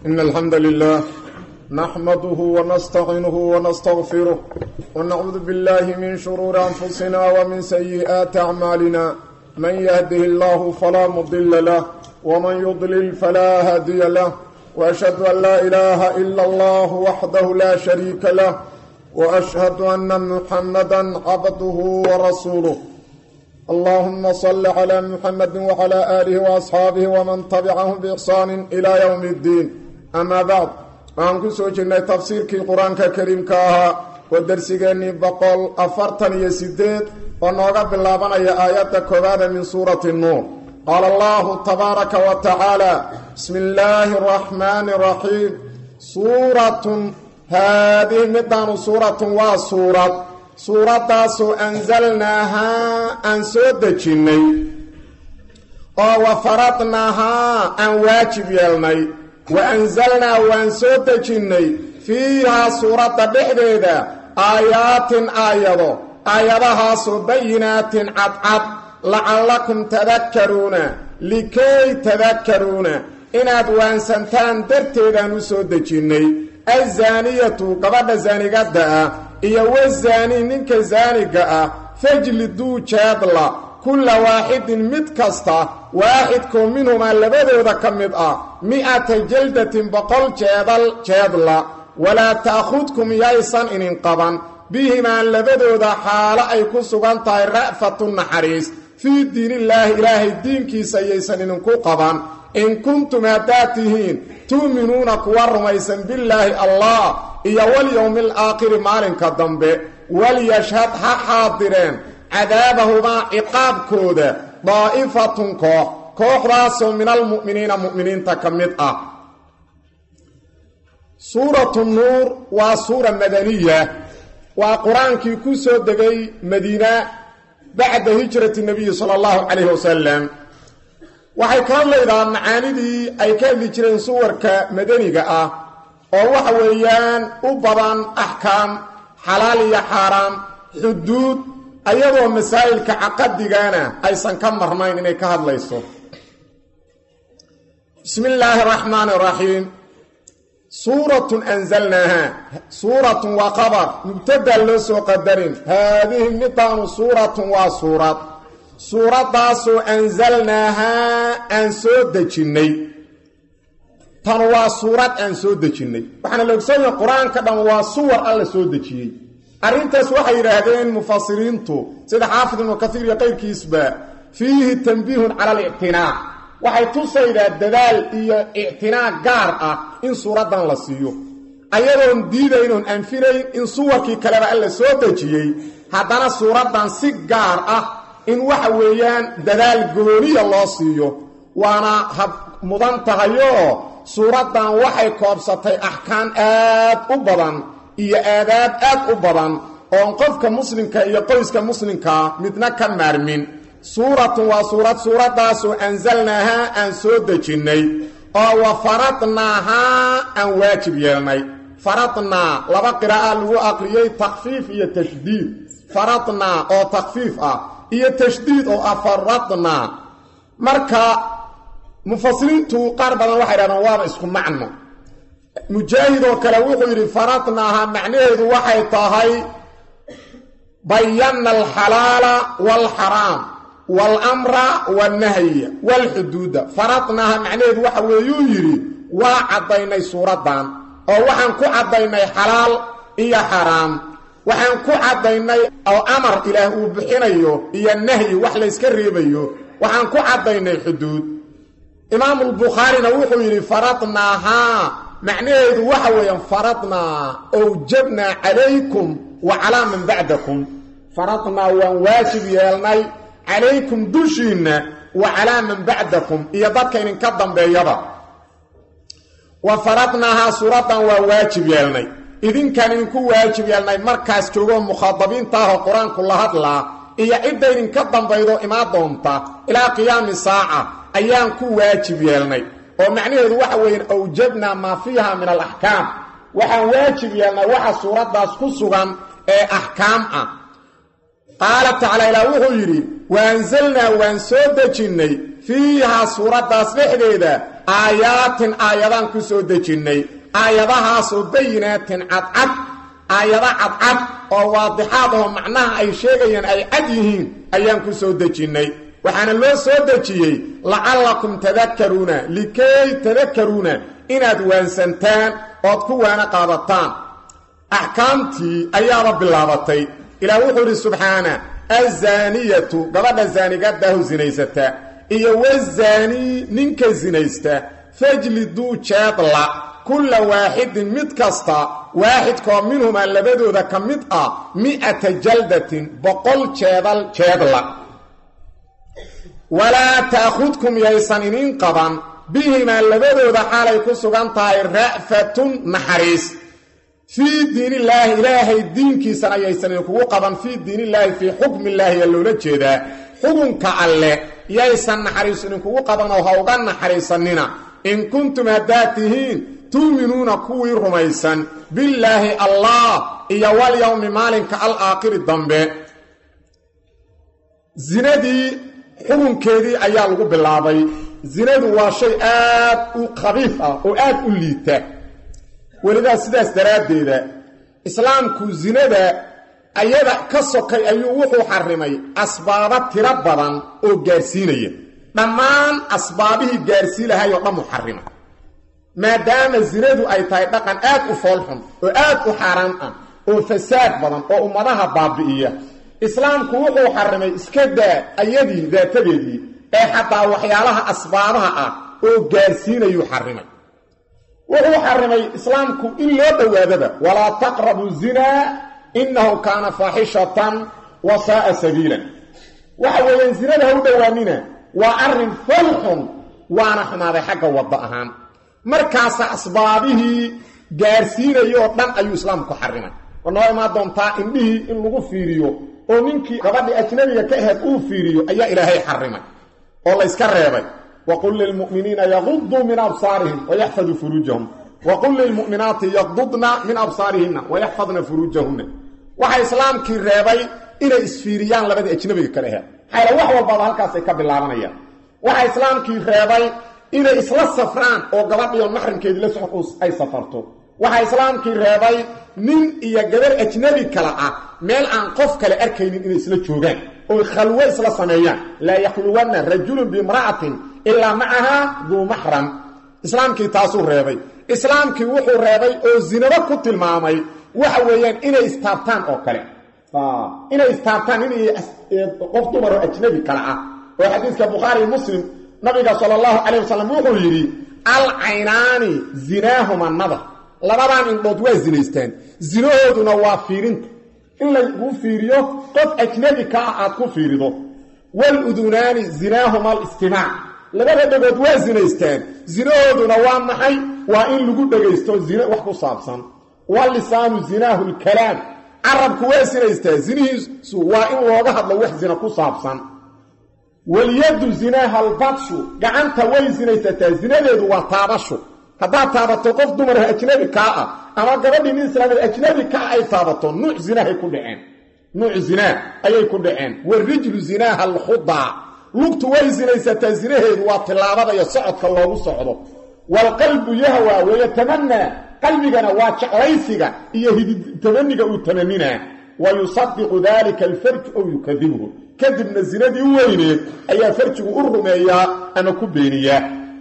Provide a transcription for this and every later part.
إن الحمد لله نحمده ونستعينه ونستغفره ونعوذ بالله من شرور أنفسنا ومن سيئات أعمالنا من يهده الله فلا مضل له ومن يضلل فلا هادي له وأشهد أن لا إله إلا الله وحده لا شريك له وأشهد أن محمدا عبده ورسوله اللهم صل على محمد وعلى آله وأصحاabه وman تبcahm بإحsaan إlى yوم الdiin ama bعd waxaan ku soo jirnay tafsiirkii qur-aanka kariimka ahaa oo dersigeennii boqol afartan iyo sideed oo nooga bilaabanaya aayadda koowaada min suurati nuur qaala allahu tabaaraka wa tacaala bismi illaahi الرaxmaani الraxiim suuratun haadihi midaanu suuratun waa suurad suuraddaasoo ansalnaahaa aan soo dejinnay oo wa faradnaahaa aan waajib yeelnay wa ansalnaa waan soo dejinnay fiihaa suuradda dhexdeeda aayaatin aayado aayadahaasoo bayinaatin cadcad lacallakum tadakkaruuna likay tadakkaruuna inaad waansantaan darteedaan u soo dejinnay azaaniyatu gabadha saanigadda ah iyo wazaani ninka saaniga ah fajliduu jeedla kulla waaxidin mid kasta waaxidkoo minhumaa labadooda ka mid ah mi'ata jaldatin boqol jeedal jeedla walaa ta'khudkum yaysan inin qaban bihimaa labadooda xaalo ay ku sugan tahay ra'fatu naxariis fii diinillaahi ilaahay diinkiisa yaysan idinku qaban in kuntum haddaad tihiin tu'minuuna kuwa rumaysan billaahi allah iyo walyowmi alaakhiri maalinka dambe walyashhad ha xaadireen cadaabahumaa ciqaabkooda daa'ifatun koox kooxdaasoo min almu'miniina mu'miniinta ka mid ah suuratu nuur waa suura madaniya waa qur-aankii ku soo degay madiina bacda hijrati nabiyi sala allahu calayhi wasalam waxay ka hadlaydaa macaanidii ay ka hadli jireen suwarka madaniga ah oo waxa weeyaan u badan axkaam xalaal iyo xaaraam xuduud ayadoo masaa'ilka caqadigana aysan ka marnayn inay ka hadlayso bismi illaahi araxmaani araxiim suuratun anzalnaaha suuratun waa qabar mubtadaa loo soo qadarin haadihi midaanu suuratun waa suurad suuraddaasoo anzalnaahaa aan soo dejinnay tan waa suurad aan soo dejinnay waxaana la ogsoonyaha qur-aanka dhan waa suwar alla soo dejiyey arrintaas waxay yidhaahdeen mufasiriintu sida xaafid ibnu kaiir iyo qayrkiisba fiihi tanbiihun cala alictinaa waxay tusaydaa dadaal iyo ictinaa gaar ah in suuraddan la siiyo ayadoon diidaynoon anfinayn in suwarkii kaleba alla soo dejiyey haddana suuraddan si gaar ah in waxa weeyaan dadaal gooniya loo siiyo waana hab mudan tahayoo suuraddan waxay koobsatay axkaam aad u badan iyo aadaab aad u badan oon qofka muslimka iyo qoyska muslimkaa midna ka maarmin suuratun waa suurad suuraddaasoo ansalnaahaa aan soo dejinnay oo wa faradnaahaa aan waajib yeelnay faradnaa laba qiraa'a lagu aqriyey takfiif iyo tashdiid faradnaa oo takfiif ah iyo tashdiid oo ah faradnaa marka mufasiriintu qaar badan waxay dhahdaan waaba isku macno mujaahid oo kale wuxuu yidhi faradnaaha macnaheedu waxay tahay bayanna alxalaala waalxaraam waalamra waalnahya waalxuduuda faradnaaha macnaheedu waxa weeyuu yidhi waa caddaynay suuraddan oo waxaan ku caddaynay xalaal iyo xaraam waxaan ku caddaynay oo amar ilaah uu bixinayo iyo nahyi wax layska reebayo waxaan ku caddaynay xuduud imaamulbukhaarina wuxuu yidhi faradnaahaa macnaheedu waxa weeyaan faradnaa owjabnaa calaykum wa calaa man bacdakum faradnaa waan waajib yeelnay calaykum dushiinna wa calaa man bacdakum iyo dadka idinka dambeeyaba wa faradnaahaa suuraddan waa waajib yeelnay idinkaan idinku waajib yeelnay markaas joogoo mukhaadabiinta ahoo qur-aanku la hadlaa iyo cidda idinka dambaydo imaa doonta ilaa qiyaami saaca ayaan ku waajib yeelnay oo macnaheedu waxa weeyaan awjabnaa maa fiiha min alaxkaam waxaan waajib yeelnay waxa suuraddaas ku sugan ee axkaam ah qaala tacaala ilaa wuxuu yidhi waanzalnaa waan soo dejinnay fiihaa suuraddaas dhexdeeda aayaatin aayadaan ku soo dejinnay aayadahaasoo bayinaatin cadcad aayada cadcad oo waadixaad oo macnaha ay sheegayaan ay cad yihiin ayaan ku soo dejinnay waxaana loo soo dejiyey lacallakum tadakaruuna likay tadakaruuna inaad waansantaan ood ku waana qaadataan axkaamtii ayaaba bilaabatay ilaah wuxuu idhi subxaana azaaniyatu gabadha zaanigadaahu sinaysata iyo wazaanii ninka sinaysta fajliduu jeedla kulla waaxidin mid kasta waaxidkoo minhumaa labadooda ka mid ah mi'ata jaldatin boqol jeedal jeedla walaa ta'khudkum yaysan inin qaban bihimaa labadooda xaalay ku sugan tahay ra'fatun naxariis fii diinillaahi ilaahay diinkiisana yaysan idinkugu qaban fii diinillaahi fii xukmillaahi yaa loola jeedaa xukunka alleh yaysan naxariis idinkugu qabanoo ha uga naxariisanina in kuntum haddaad tihiin tu'minuuna kuwii rumaysan billaahi allah iyo walyowmi maalinka alaakhiri dambe zinadii xukunkeedii ayaa lagu bilaabay zinadu waa shay aad u khabiif ah oo aad u liita welidaa sidaas daraaddeeda islaamku zinada ayada ka sokay ayuu wuxuu xarimay asbaabo tiro badan oo gaarsiinaya dhammaan asbaabihii gaarsii lahay oo dhan u xarimay maadaama zinadu ay tahay dhaqan aad u foolxun oo aad u xaaraan ah oo fasaad badan oo ummadaha baabi'iya islaamku wuxuu xarimay iska daa ayadii daatadeedii ee xataa waxyaalaha asbaabaha ah oo gaarsiinayuu xarimay wuxuu xarimay islaamku in loo dhowaadaba walaa taqrabu zinaa innahu kaana faaxishatan wa saa'a sabiilan waxa weeyaan zinada ha u dhowaanina waa arrin falxun waana xumaaday xagga wadda ahaan markaasa asbaabihii gaarsiinayoo dhan ayuu islaamku xarimay war noo imaan doontaa indhihii in lagu fiiriyo oo ninkii gabadhii ajnabiga ka ahayd uu fiiriyo ayaa ilaahay xarimay oo layska reebay waqul lilmu'miniina yaquduu min absaarihim wayaxfaduu furuujahum waqul lilmu'minaati yaqdudna min absaarihinna wayaxfadna furuujahunna waxaa islaamkii reebay inay isfiiriyaan labadii ajnabiga kale ahayd xayla wax walbaba halkaasay ka bilaabanayaan waxaa islaamkii reebay inay isla safraan oo gabadhiyo maxrimkeedii la socon ay safarto waxaa islaamkii reebay nin iyo gabar ajnabi kale ah meel aan qof kale arkaynin inay isla joogaan oy khalwo isla sameeyaan laa yakhluwanna rajulun biimra'atin ilaa macahaa duu maxram islaamkii taasuu reebay islaamkii wuxuu reebay oo zinabo ku tilmaamay waxa weeyaan inay istaabtaan oo kale inay istaabtaan in qof dumaroo ajnabi kale ah oo xadiiska bukhaari muslim nabiga sala allahu calayh wasalam wuxuu yidhi alcaynaani zinaahuma nadar labadan indhood waa zinaystaan zinahooduna waa fiirinta in lagu fiiriyo qof ajnabi ka ah aad ku fiirido waludunaani zinaahuma alistimaac labada dhegood waa zinaystaan zinahooduna waa maxay waa in lagu dhegaysto zine wax ku saabsan walisaanu zinaahu lkalaam carabku waa zinaystaa zinihiisu waa in looga hadlo wax zina ku saabsan walyaddu zinaaha albadshu gacanta way sinaysataa zinadeedu waa taabashu haddaad taabato qof dumarha ajnabi kaa ah ama gabadhii nin islaamid ajnabi kaa ay taabato nuuc zinahay ku dhaceen nuuc zinaa ayay ku dhaceen warijlu zinaaha alkhudaa lugtu way sinaysataa zinaheedu waa tilaabada iyo socodka loogu socdo waalqalbu yahwa wayatamanaa qalbigana waa jeclaysiga iyo hidtamaniga uu tamaninaa wa yusadiqu dalika alfarju ow yukadibhu kadibna zinadii u weyneed ayaa farjigu u rumeeyaa ama ku beeniyaa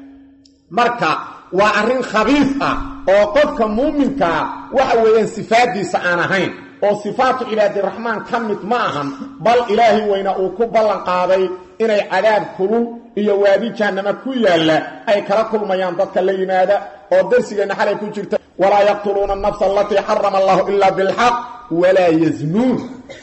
marka waa arrin khabiif ah oo qofka muuminkaa waxa weeyaan sifaaddiisa aan ahayn oo sifaatu cibaadiraxmaan ka mid ma ahan bal ilaahay weyna uu ku ballan qaaday inay cadaab kulul iyo waadi jahannama ku yaalla ay kala kulmayaan dadka la yimaada oo darsigeenna xalay ku jirta walaa yaqtuluuna anafsa alatii xarama allahu ilaa bilxaq walaa yaznuun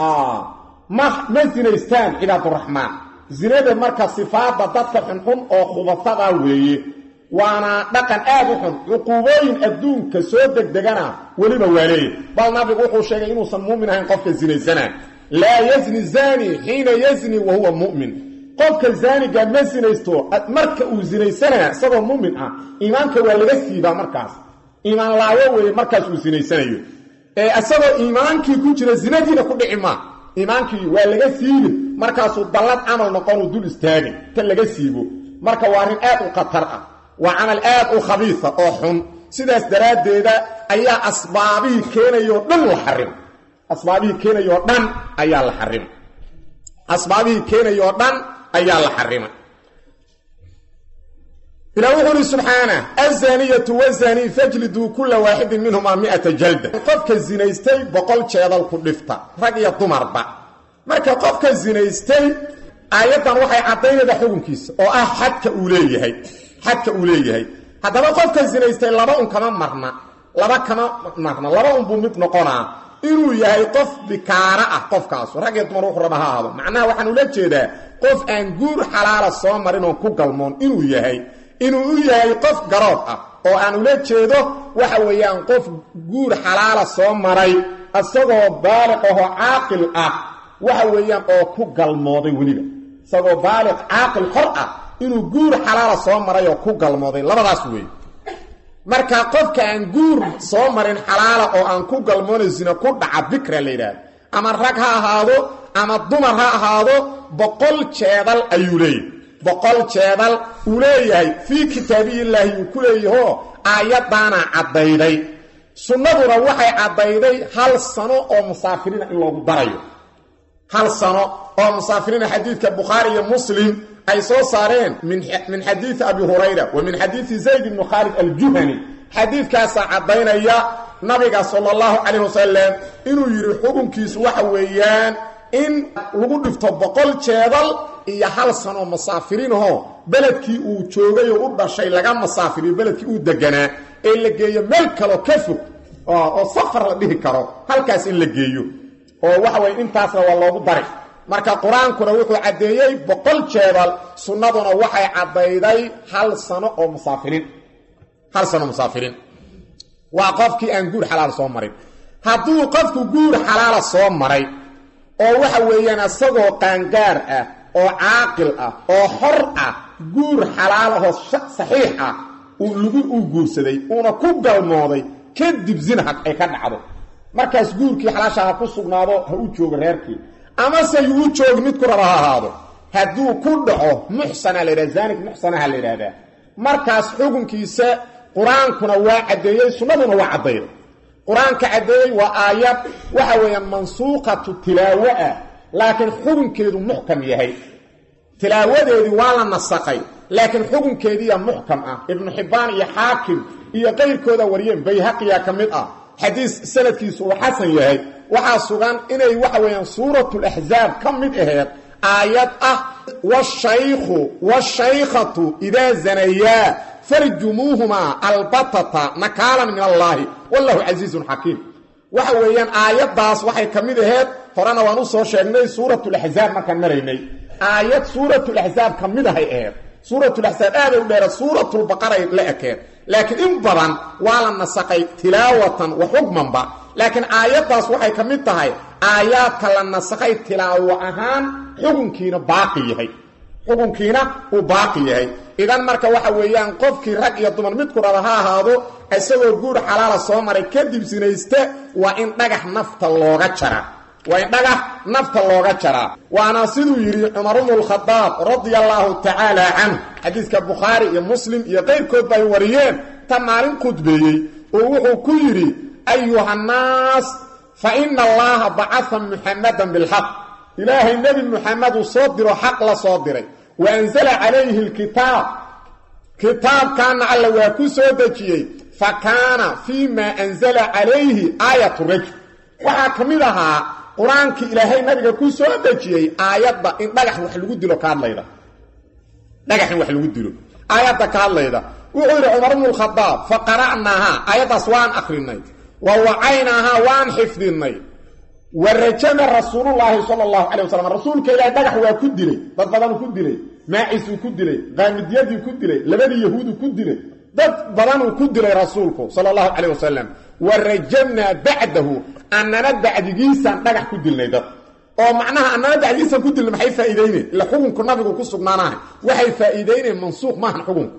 ma ma zinaystaan cibaaduraxmaan zinada marka sifaadda dadka xunxun oo khubatada weeye waana dhaqan aad u xun cuquubooyin adduunka soo degdegana weliba waa leeyahy bal nabigu wuxuu sheegay inuusan muumin ahayn qofka zinaysana laa yazni zani xiina yazni wa huwa mu'min qofka zaaniga ma sinaysto marka uu sinaysanaya isagoo muumin ah iimaanka waa laga siibaa markaas iimaan laawo weeye markaas uu sinaysanayo ee isagoo iimaankii ku jira zinadiina ku dhici maa iimaankii waa laga siibin markaasuu dallad camal noqonuu dul istaagin ta laga siibo marka waa arrin aad u khatar ah waa camal aad u khabiisa oo xun sidaas daraaddeeda ayaa asbaabihii keenayoo dhan la xarimay asbaabihii keenayoo dhan ayaa la xarimay asbaabihii keenayoo dhan ayaa la xarimay ilah wuxuu uhi subxaana azaniyatu wazanii fajliduu kula waaxidin minhumaa miata jalda qofka zinaystay boqol jeedal ku dhifta rag iyo dumarba marka qofka zinaystay aayaddan waxay caddaynaydaa xukunkiisa oo ah xadka uu leeyahay xadka uu leeyahay haddaba qofka zinaystay laba un kama marna laba kama marna laba unbuu mid noqonaa inuu yahay qof bikaara ah qofkaasu rag iyo dumar wuxuu raba ha ahaado macnaha waxaan ula jeedaa qof aan guur xalaala soo marin oon ku galmoon inuu yahay inuu u yahay qof garoob ah oo aan ula jeedo waxa weeyaan qof guur xalaala soo maray isagoo baaliq ahoo caaqil ah waxa weeyaan oo ku galmooday weliba isagoo baaliq caaqil xor ah inuu guur xalaala soo maray oo ku galmooday labadaas weeye marka qofka aan guur soo marin xalaala oo aan ku galmoona zina ku dhaca bikra la yidhaahdo ama rag ha ahaado ama dumar ha ahaado boqol jeedal ayuu leeyahy boqol jeedal uu leeyahay fii kitaabiyillaahi uu ku leeyahoo aayaddaana caddayday sunnaduna waxay caddayday hal sano oo musaafiriina in loogu darayo hal sano oo musaafiriina xadiidka bukhaari iyo muslim ay soo saareen min xadiidi abi hurayra wa min xadiidi zayd ibni khaalid aljuhani xadiidkaasaa caddaynaya nabiga sala allahu calayh wasalam inuu yidhi xukunkiisu waxa weeyaan in lagu dhifto boqol jeedal iyo hal sanoo musaafiriinahoo beledkii uu joogay oo u dhashay laga musaafiriyo beledkii uu deganaa ee la geeyo meel kaloo ka fog oo safar la dhihi karo halkaas in la geeyo oo waxa weye intaasna waa loogu dari marka qur-aankuna wuxuu caddeeyey boqol jeedal sunnaduna waxay caddayday hal sano oo musaafiriin hal sano musaafiriin waa qofkii aan guur xalaal soo marin hadduu qofku guur xalaala soo maray oo waxa weeyaan isagoo qaangaar ah oo caaqil ah oo xor ah guur xalaal ahoo saxiix ah lagu uu guursaday uuna ku galmooday kadib zina ay ka dhacdo markaas guurkii xalaasha ha ku sugnaado ha u joogo reerkii amase yuu joogi mid ku raba ha ahaado hadduu ku dhaco muxsana la yidhahda zaanig muxsanaha la yidhaahdaa markaas xukunkiisa qur-aankuna waa caddeeyey sunnaduna waa caddayday qur-aanka caddeeyey waa aayad waxa weeyaan mansuuqatu tilaawo ah laakiin xukunkeedu muxkam yahay tilaawadeedii waa la nasaqay laakiin xukunkeediiya muxkam ah ibnu xibbaan iyo xaakim iyo qayrkooda wariyeen bayhaqiya ka mid ah xadiis sanadkiisu uu xasan yahay waxaa sugan inay waxa weeyaan suuratulaxzaab ka mid aheed aayad ah washaykhu washaykhatu idaa zanayaa farjumuuhumaa albatata nakaalan min allaahi wallahu casiizun xakiim waxa weeyaan aayaddaas waxay ka mid aheed horena waan u soo sheegnay suuratulaxzaab markaan maraynay aayad suuratulaxzaab ka mid ahay aheed suuratulaxzaab aaday u dheera suuratulbaqaray la ekeen laakiin in badan waa la nasaqay tilaawatan wa xukmanba laakiin aayaddaas waxay ka mid tahay aayaadka la nasaqay tilaawo ahaan xukunkiina baaqi yahay xukunkiina uu baaqi yahay idan marka waxa weeyaan qofkii rag iyo dumar midku raba ha ahaado isagoo guur xalaala soo maray kadib sinayste waa in dhagax nafta looga jaraa waa in dhagax nafta looga jaraa waana siduu yidhi cumar bnu lkhadaab radia allaahu tacaala canhu xadiiska bukhaari iyo muslim iyo qayrkoodba ay wariyeen ta maalin khudbeeyey oo wuxuu ku yidhi ayuhannaas fa ina allaha bacaa muxamadan bilxaq ilaahay nebi muxameduu soo diro xaq la soo diray wa anzala calayhi lkitaab kitaabkaana alla waa ku soo dejiyey fa kaana fii maa anzala calayhi aayatu rajul waxaa ka mid ahaa qur-aankii ilaahay nabiga ku soo dejiyey aayadda in dhagax wax lagu dilo ka hadlayda dhagax in wax lagu dilo aayadda ka hadlayda wuxuu yidhi cumar bnu lkhadaab fa qara'naahaa aayaddaas waan akrinay wa wacaynaahaa waan xifdinay wa rajama rasuulullaahi sala allahu calay wasalam rasuulka ilaahay dhagax waa ku dilay dad badanuu ku dilay maacisuu ku dilay qaamidyadii ku dilay labadii yahuudu ku dilay dad badanuu ku dilay rasuulku sala allahu calayh wasalam wa rajamnaa bacdahu annana bacdigiisaan dhagax ku dilnay dad oo macnaha annana bacdigiisaan ku dilnay maxay faa'iideyneen ila xukunku nabigu ku sugnaanahay waxay faa'iideyneen mansuuq maahan xukunku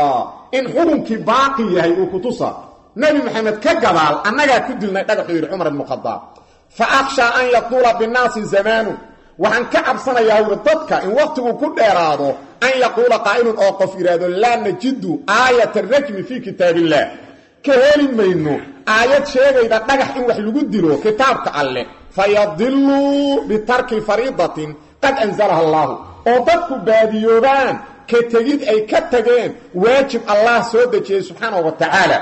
in xukunkii baaqi yahay uu kutusa nebi maxamed ka gadaal annagaa ku dilnay dhagaxuu yidhi cumar ibnu khadaab fa akhshaa an yatuula binnaasi zamaanu waxaan ka cabsanayaa wuri dadka in waqtigu ku dheeraado an yaquula qaa'ilun oo qof yidhaahdo laa najidu aayata rajmi fii kitaabiillah ka heli mayno aayad sheegayda dhagax in wax lagu dilo kitaabka alleh fayadiluu bitarki fariidatin qad anzalaha allaahu oo dadku baadiyoobaan ka tegid ay ka tageen waajib allah soo dejiyey subxaanahu wa tacaala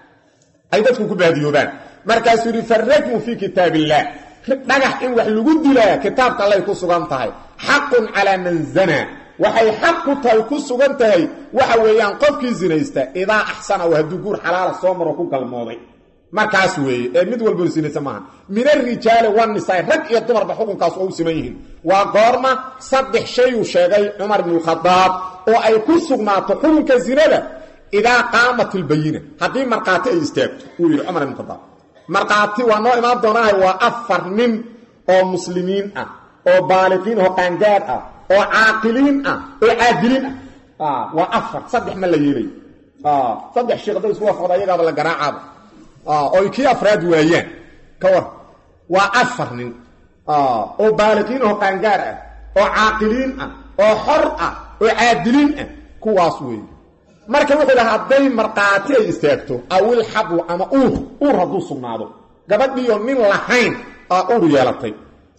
ay dadku ku baadiyoobaan markaasuu yidhi farajmu fii kitaab illah dhagax in wax lagu dilaa kitaabka allay ku sugan tahay xaqun calaa man zanaa waxay xaq ku tahay ku sugan tahay waxa weeyaan qofkii sinaysta idaa axsana oo hadduu guur xalaala soo maro ku galmooday markaas weeye ee mid walbo sinaysa maaha min arijaali wanisaa rag iyo dumarba xukunkaas oo u siman yihiin waa goorma saddex shayuu sheegay cumar bnukhadaab oo ay ku sugnaato xukunka zinada idaa qaamat ilbayina haddii markhaati ay istaagto uu yidhi cumar ibnu khadaab markhaati waa noo imaan doonaaha waa afar nin oo muslimiin ah oo baaliqiin oo qaangaad ah oo caaqiliin ah oo caadiliin ah waa afar saddex ma la yeelay saddex sheekh hadday isku waafaqda ayagaaba la garaacaaba oy kii afraad waayaan ka war waa afar nin oo baaliqiin oo qaangaar ah oo caaqiliin ah oo xor ah oo caadiliin ah kuwaas weeye marka wuxuu dhaha hadday markhaati ay istaagto awil xablu ama uur uur hadduu sugnaado gabadhiiyo nin lahayn aa uur yeelatay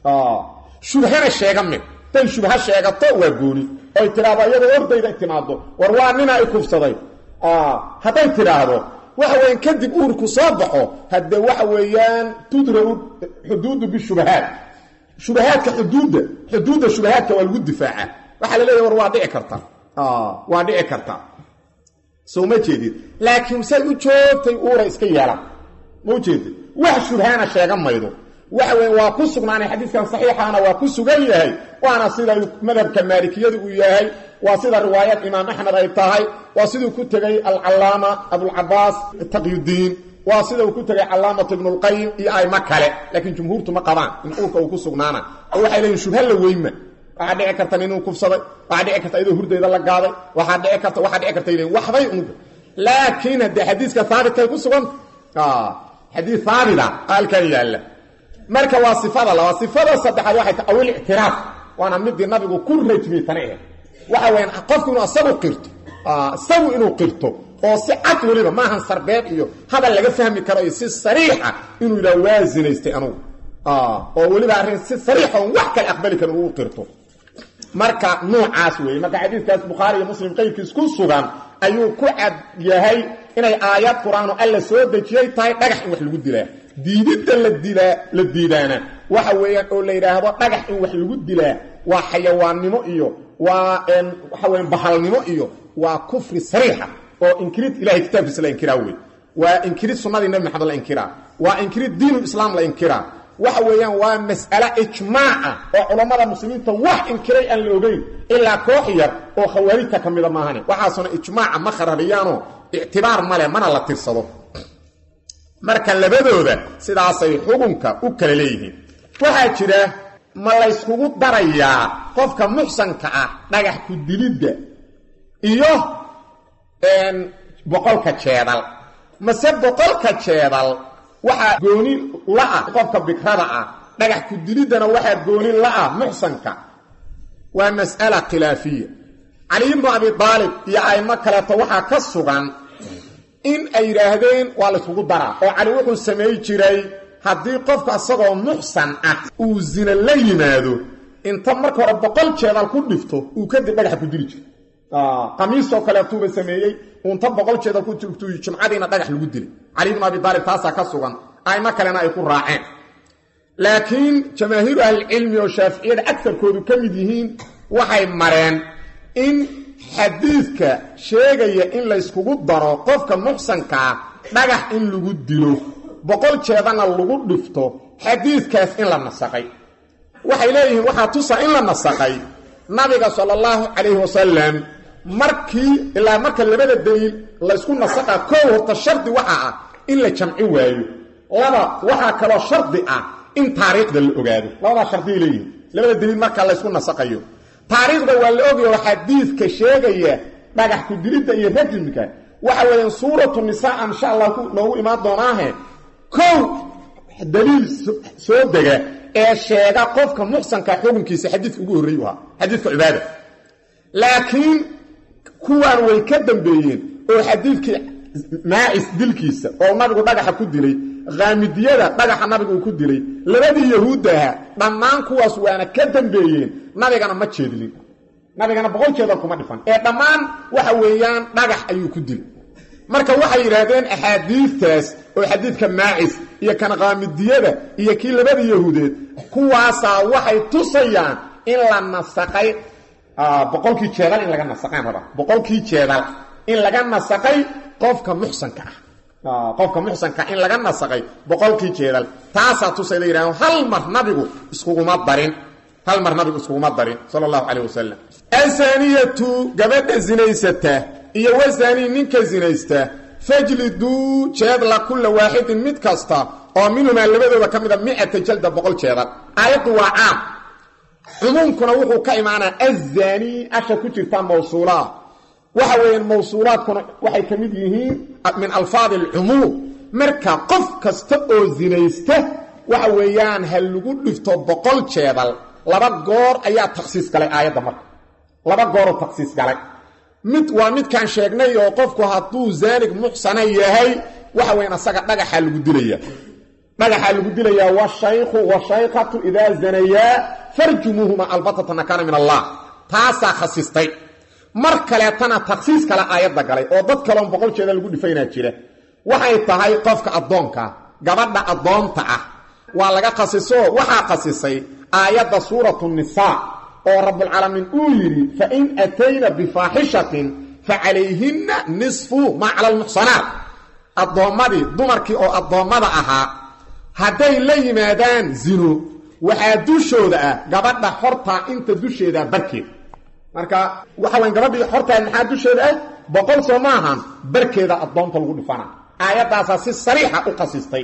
shubhana sheega mid day shubha sheegato waa gooni oy tidhaahdo iyadoo ordayda timaado war waa nina i kufsaday hadday tidhaahdo waxa weyan kadib uurku soo baxo hadde waxa weeyaan tudrau xuduudu bishubahaat shubahaadka xuduudda xuduudda shubahaadka waa lagu difaaca waxaa la leeyahy war waa dhici karta waa dhici karta soo ma jeedid laakiin say u joogtay uura iska yeelan ma ujeedid wax shubhaana sheega maydo waxa weya waa ku sugnaanay xadiiskan saxiixaana waa ku sugan yahay waana sida madhabka maalikiyadu uu yahay waa sida riwaayad imaam axmed ay tahay waa siduu ku tegey alcallaama abulcabaas taqyudiin waa sida uu ku tegay callaamat ibnulqayim iyo ayma kale laakiin jumhuurtu ma qabaan in uurka uu ku sugnaana oo waxay leeyihin shubha la weynma waxaa dhici karta inuu kufsaday waxaa dhici karta iyadoo hurdayda la gaaday waxaa dhici karta waxaa dhici karta leeyihin waxbay unuga laakiin haddee xadiiska haabitkay ku suganta xadiis haabita halkan yaalla marka waa sifada laba sifada saddexaad waxay ta awil ictiraaf waana midii nabigu ku rajmiyey tana ahayd waxa weyaan qofku inuu isagu qirto isagu inuu qirto oo si cad weliba maahan sarbeeb iyo hadal laga fahmi karo iyo si sariixa inuu yidhaha waa zinaystay anugu oo weliba arrin si sariixa oon wax kale aqbali karin uu qirto marka nuucaas weeye marka xadiiskaas bukhaari iyo muslim qayrkiis ku sugan ayuu ku cad yahay inay aayad qur-aanu alla soo dejiyey tahay dhagax in wax lagu dilaa diididda la dilaa la diidaana waxa weeyaan oo la yidhaahdo dhagax in wax lagu dilaa waa xayawaannimo iyo waa waxa weyan bahalnimo iyo waa kufri sariixa oo inkirid ilahay kitaabkiisa la inkiraa wey waa inkirid sunnadii nabi maxamed la inkiraa waa inkirid diinulislaam la inkiraa waxa weeyaan waa mas'ale ijmaaca oo culammada muslimiinta wax inkiray aan la ogeyn ilaa koox yar oo khawaarijta ka mida maahane waxaasuna ijmaaca ma kharariyaanoo ictibaar male mana la tirsado marka labadooda sidaasay xukunka u kala leeyihiin waxaa jira ma layskugu darayaa qofka muxsanka ah dhagax ku dilidda iyo boqolka jeedal mase boqolka jeedal waxaa gooni la-ah qofka bikrada ah dhagax ku diliddana waxaa gooni la-ah muxsanka waa mas'ala khilaafiya cali ibnu abi aalib iyo aimo kaleeto waxaa ka sugan in ay yidhaahdeen waa layskugu daraa oo cali wuxuu samay jiray haddii qofka isagoo muxsan ah uu zina la yimaado inta marka hore boqol jeedal ku dhifto uu kadib dhagaxa ku dili jiro qamiisoo kaleetuuba sameeyey unta boqol jeedal ku jirtu jumcadiina dhagax lagu dilay cali ibnu abi aalib taasaa ka sugan aimo kalena ay ku raaceen laakiin jamaahiiru ahlicilmi oo shaaficiyada agarkoodu ka mid yihiin waxay mareen in xadiidka sheegaya in layskugu daro qofka muxsankaa dhagax in lagu dilo boqol jeedana lagu dhifto xadiidkaas in la nasaqay waxay leeyihiin waxaa tusa in la nasaqay nabiga sala allahu calayhi wasalam markii ilaa marka labada daliil laysku nasaqa koow horta shardi waxa ah in la jamci waayo laba waxaa kaloo shardi ah in taariikhda la ogaado labadaa shardiay leeyihiin labada daliil marka laysku nasaqayo taariikhda waa la ogaya oo xadiidka sheegaya dhagax ku dilidda iyo rajimka waxa weeyaan suuratu nisaa insha allah noogu imaan doonaahe kow daliil soo dega ee sheega qofka muxsanka xukunkiisa xadiidka ugu horreeyu ahaa xadiidka cibaada laakiin kuwaan way ka dambeeyeen oo xadiidkii maacis dilkiisa oo nabigu dhagaxa ku dilay khaamidiyada dhagaxa nabigu uu ku dilay labadii yahuudda ahaa dhammaan kuwaas waana ka dambeeyeen nabigana ma jeedlin nabigana boqol jeedal kuma dhifan ee dhammaan waxa weeyaan dhagax ayuu ku dilay marka waxay yidhaahdeen axaadiidtaas oo xadiidka maacis iyo kan khaamidiyada iyo kii labada yahuudeed kuwaasaa waxay tusayaan in la nasaqay boqolkii jeedal in laga nasaqaan raba boqolkii jeedal in laga nasaqay qofka muxsanka ah qofka muxsanka in laga nasaqay boqolkii jeedal taasaa tusayda yidhahdeen hal mar nabigu iskuguma darin hal mar nabigu iskuguma darin sala allahu calayh wasalam asaniyatu gabadha zinaysata iyo wasaanii ninka zinaysta fajliduu jeedla kulla waaxidin mid kasta oo minhumaa labadooda ka mida micata jalda boqol jeedal aayaddu waa caam cumuumkuna wuxuu ka imaanaa azaanii asha ku jirta mawsuulaa waxa weeyaan mawsuulaadkuna waxay ka mid yihiin min alfaadi alcumuum marka qof kasta oo zinaysta waxa weeyaan ha lagu dhifto boqol jeedal laba goor ayaa takhsiis galay aayadda marka laba gooroo takhsiis galay mid waa midkaan sheegnay oo qofku hadduu zaanig muxsana yahay waxa weyan asaga dhagaxaa lagu dilaya dhagaxaa lagu dilayaa washaykhu washaykatu idaa zanayaa farjumuuhuma albatata nakana min allah taasaa khasistay mar kaleetana takhsiis kale aayadda galay oo dad kaleon boqol jeeda lagu dhifaynaa jira waxay tahay qofka addoonka gabadha addoonta ah waa laga khasiso waxaa khasisay aayadda suuratu nisaa oo rabbulcaalamiin uu yidhi fain atayna bifaaxishatin facalayhinna nisfu maa cala almuxsanaat addoommadii dumarkii oo addoommada ahaa hadday la yimaadaan zino waxaa dushooda ah gabadha hortaa inta dusheeda barkeed marka waxa wayn gabadhii hortaa maxaa dusheeda ah boqol soo ma ahan barkeeda addoonta lagu dhifana aayaddaasaa si sariixa u khasistay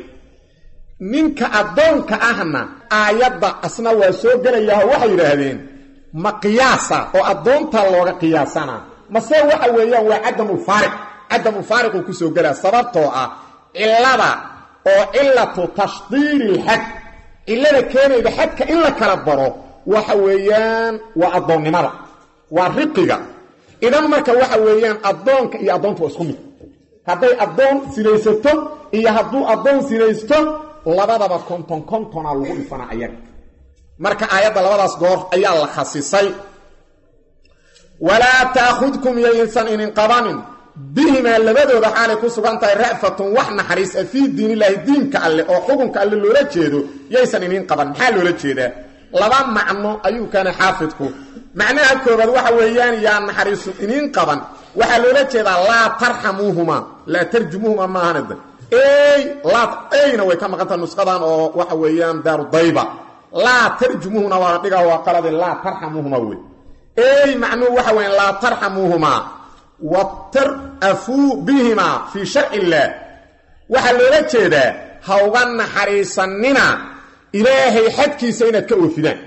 ninka addoonka ahna aayadda asna waa soo gelayaao waxay yidhaahdeen ma qiyaasa oo addoonta looga qiyaasana mase waxa weeyaan waa cadamulfaariq cadamulfaariquu ku soo gelaa sababtoo ah cillada oo cillatu tashdiiri ilxad cillada keenayda xadka in la kala baro waxa weeyaan waa addoonnimada waa riqiga idan marka waxa weeyaan addoonka iyo addoonta waa isku mid hadday addoon sinaysato iyo hadduu addoon sinaysto labadaba konton kontona lagu dhifanaa ayaga marka aayadda labadaas goor ayaa la khasisay walaa taahudkum yaysan inin qabanin bihimaa labadooda xaalay ku sugan tahay ra'fatun wax naxariis a fii diinilaahi diinka alle oo xukunka alle loola jeedo yaysan inin qaban maxaa loola jeedaa laba macno ayuu keenay xaafidku macnaha koobaad waxa weeyaan yaa naxariisu inin qaban waxaa loola jeedaa laa tarxamuuhuma laa tarjumuuhuma maahanada ey laa eyna way ka maqantaha nusqadan oo waxa weeyaan daaru dayba laa tarjumuuhuna waa la dhigaa waa qalade laa tarxamuuhuma wey ey macnuhu waxa weya laa tarxamuuhumaa watar'afuu bihimaa fii sharci illaah waxaa loola jeedaa ha uga naxariisanina ilaahay xadkiisa inaad ka oofidaan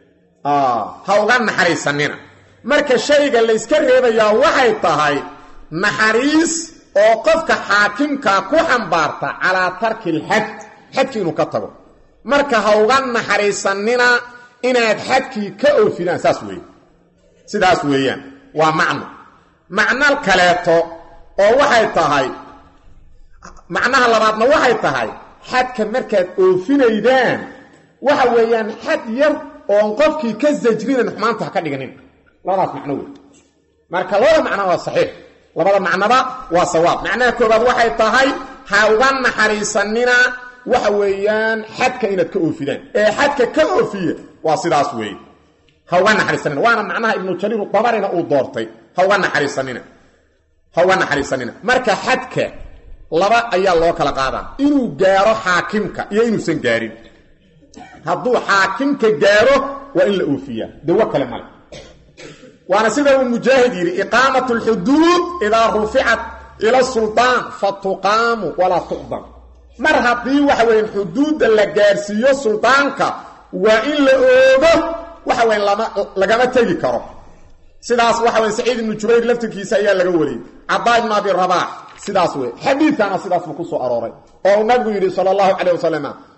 ha uga naxariisanina marka shayga layska reebayaa waxay tahay naxariis oo qofka xaakimkaa ku xambaarta calaa tarki ilxad xadkii inuu ka tago marka ha uga naxariisanina inaad xadkii ka oofidaan saas weeye sidaas weeyaan waa macno macno kaleeto oo waxay tahay macnaha labaadna waxay tahay xadka markaad oofinaydaan waxa weeyaan xad yar oon qofkii ka sajrinan xumaanta ha ka dhiganin labadaas macno wey marka labada macno waa saxiix labada macnoba waa sawaab macnaha koobaad waxay tahay ha uga naxariisanina waxa weeyaan xadka inaad ka oofidaan ee xadka ka oofiya waa sidaas weeye ha uga naxariisanina waana macnaha ibnu jariir dabarina uu doortay ha uga naxariisanina ha uga naxariisanina marka xadka laba ayaa loo kala qaadaa inuu gaaro xaakimka iyo inuusan gaarin hadduu xaakimka gaaro waa in la oofiyaa dawo kale male waana sida uu mujaahid yidhi iqaamat alxuduud idaa ruficat ila suldaan fa tuqaamu walaa tuqdam mar haddii waxa weyan xuduudda la gaarsiiyo suldaanka waa in la oogo waxa weyan lama lagama tegi karo sidaas waxa weyan saciid ibnu jubayr laftirkiisa ayaa laga wariyey cabdaa ibnu abi rabaax sidaas wey xadiidkana sidaasba ku soo arooray oo uu nabigu yidhi sala allahu calayh wasalam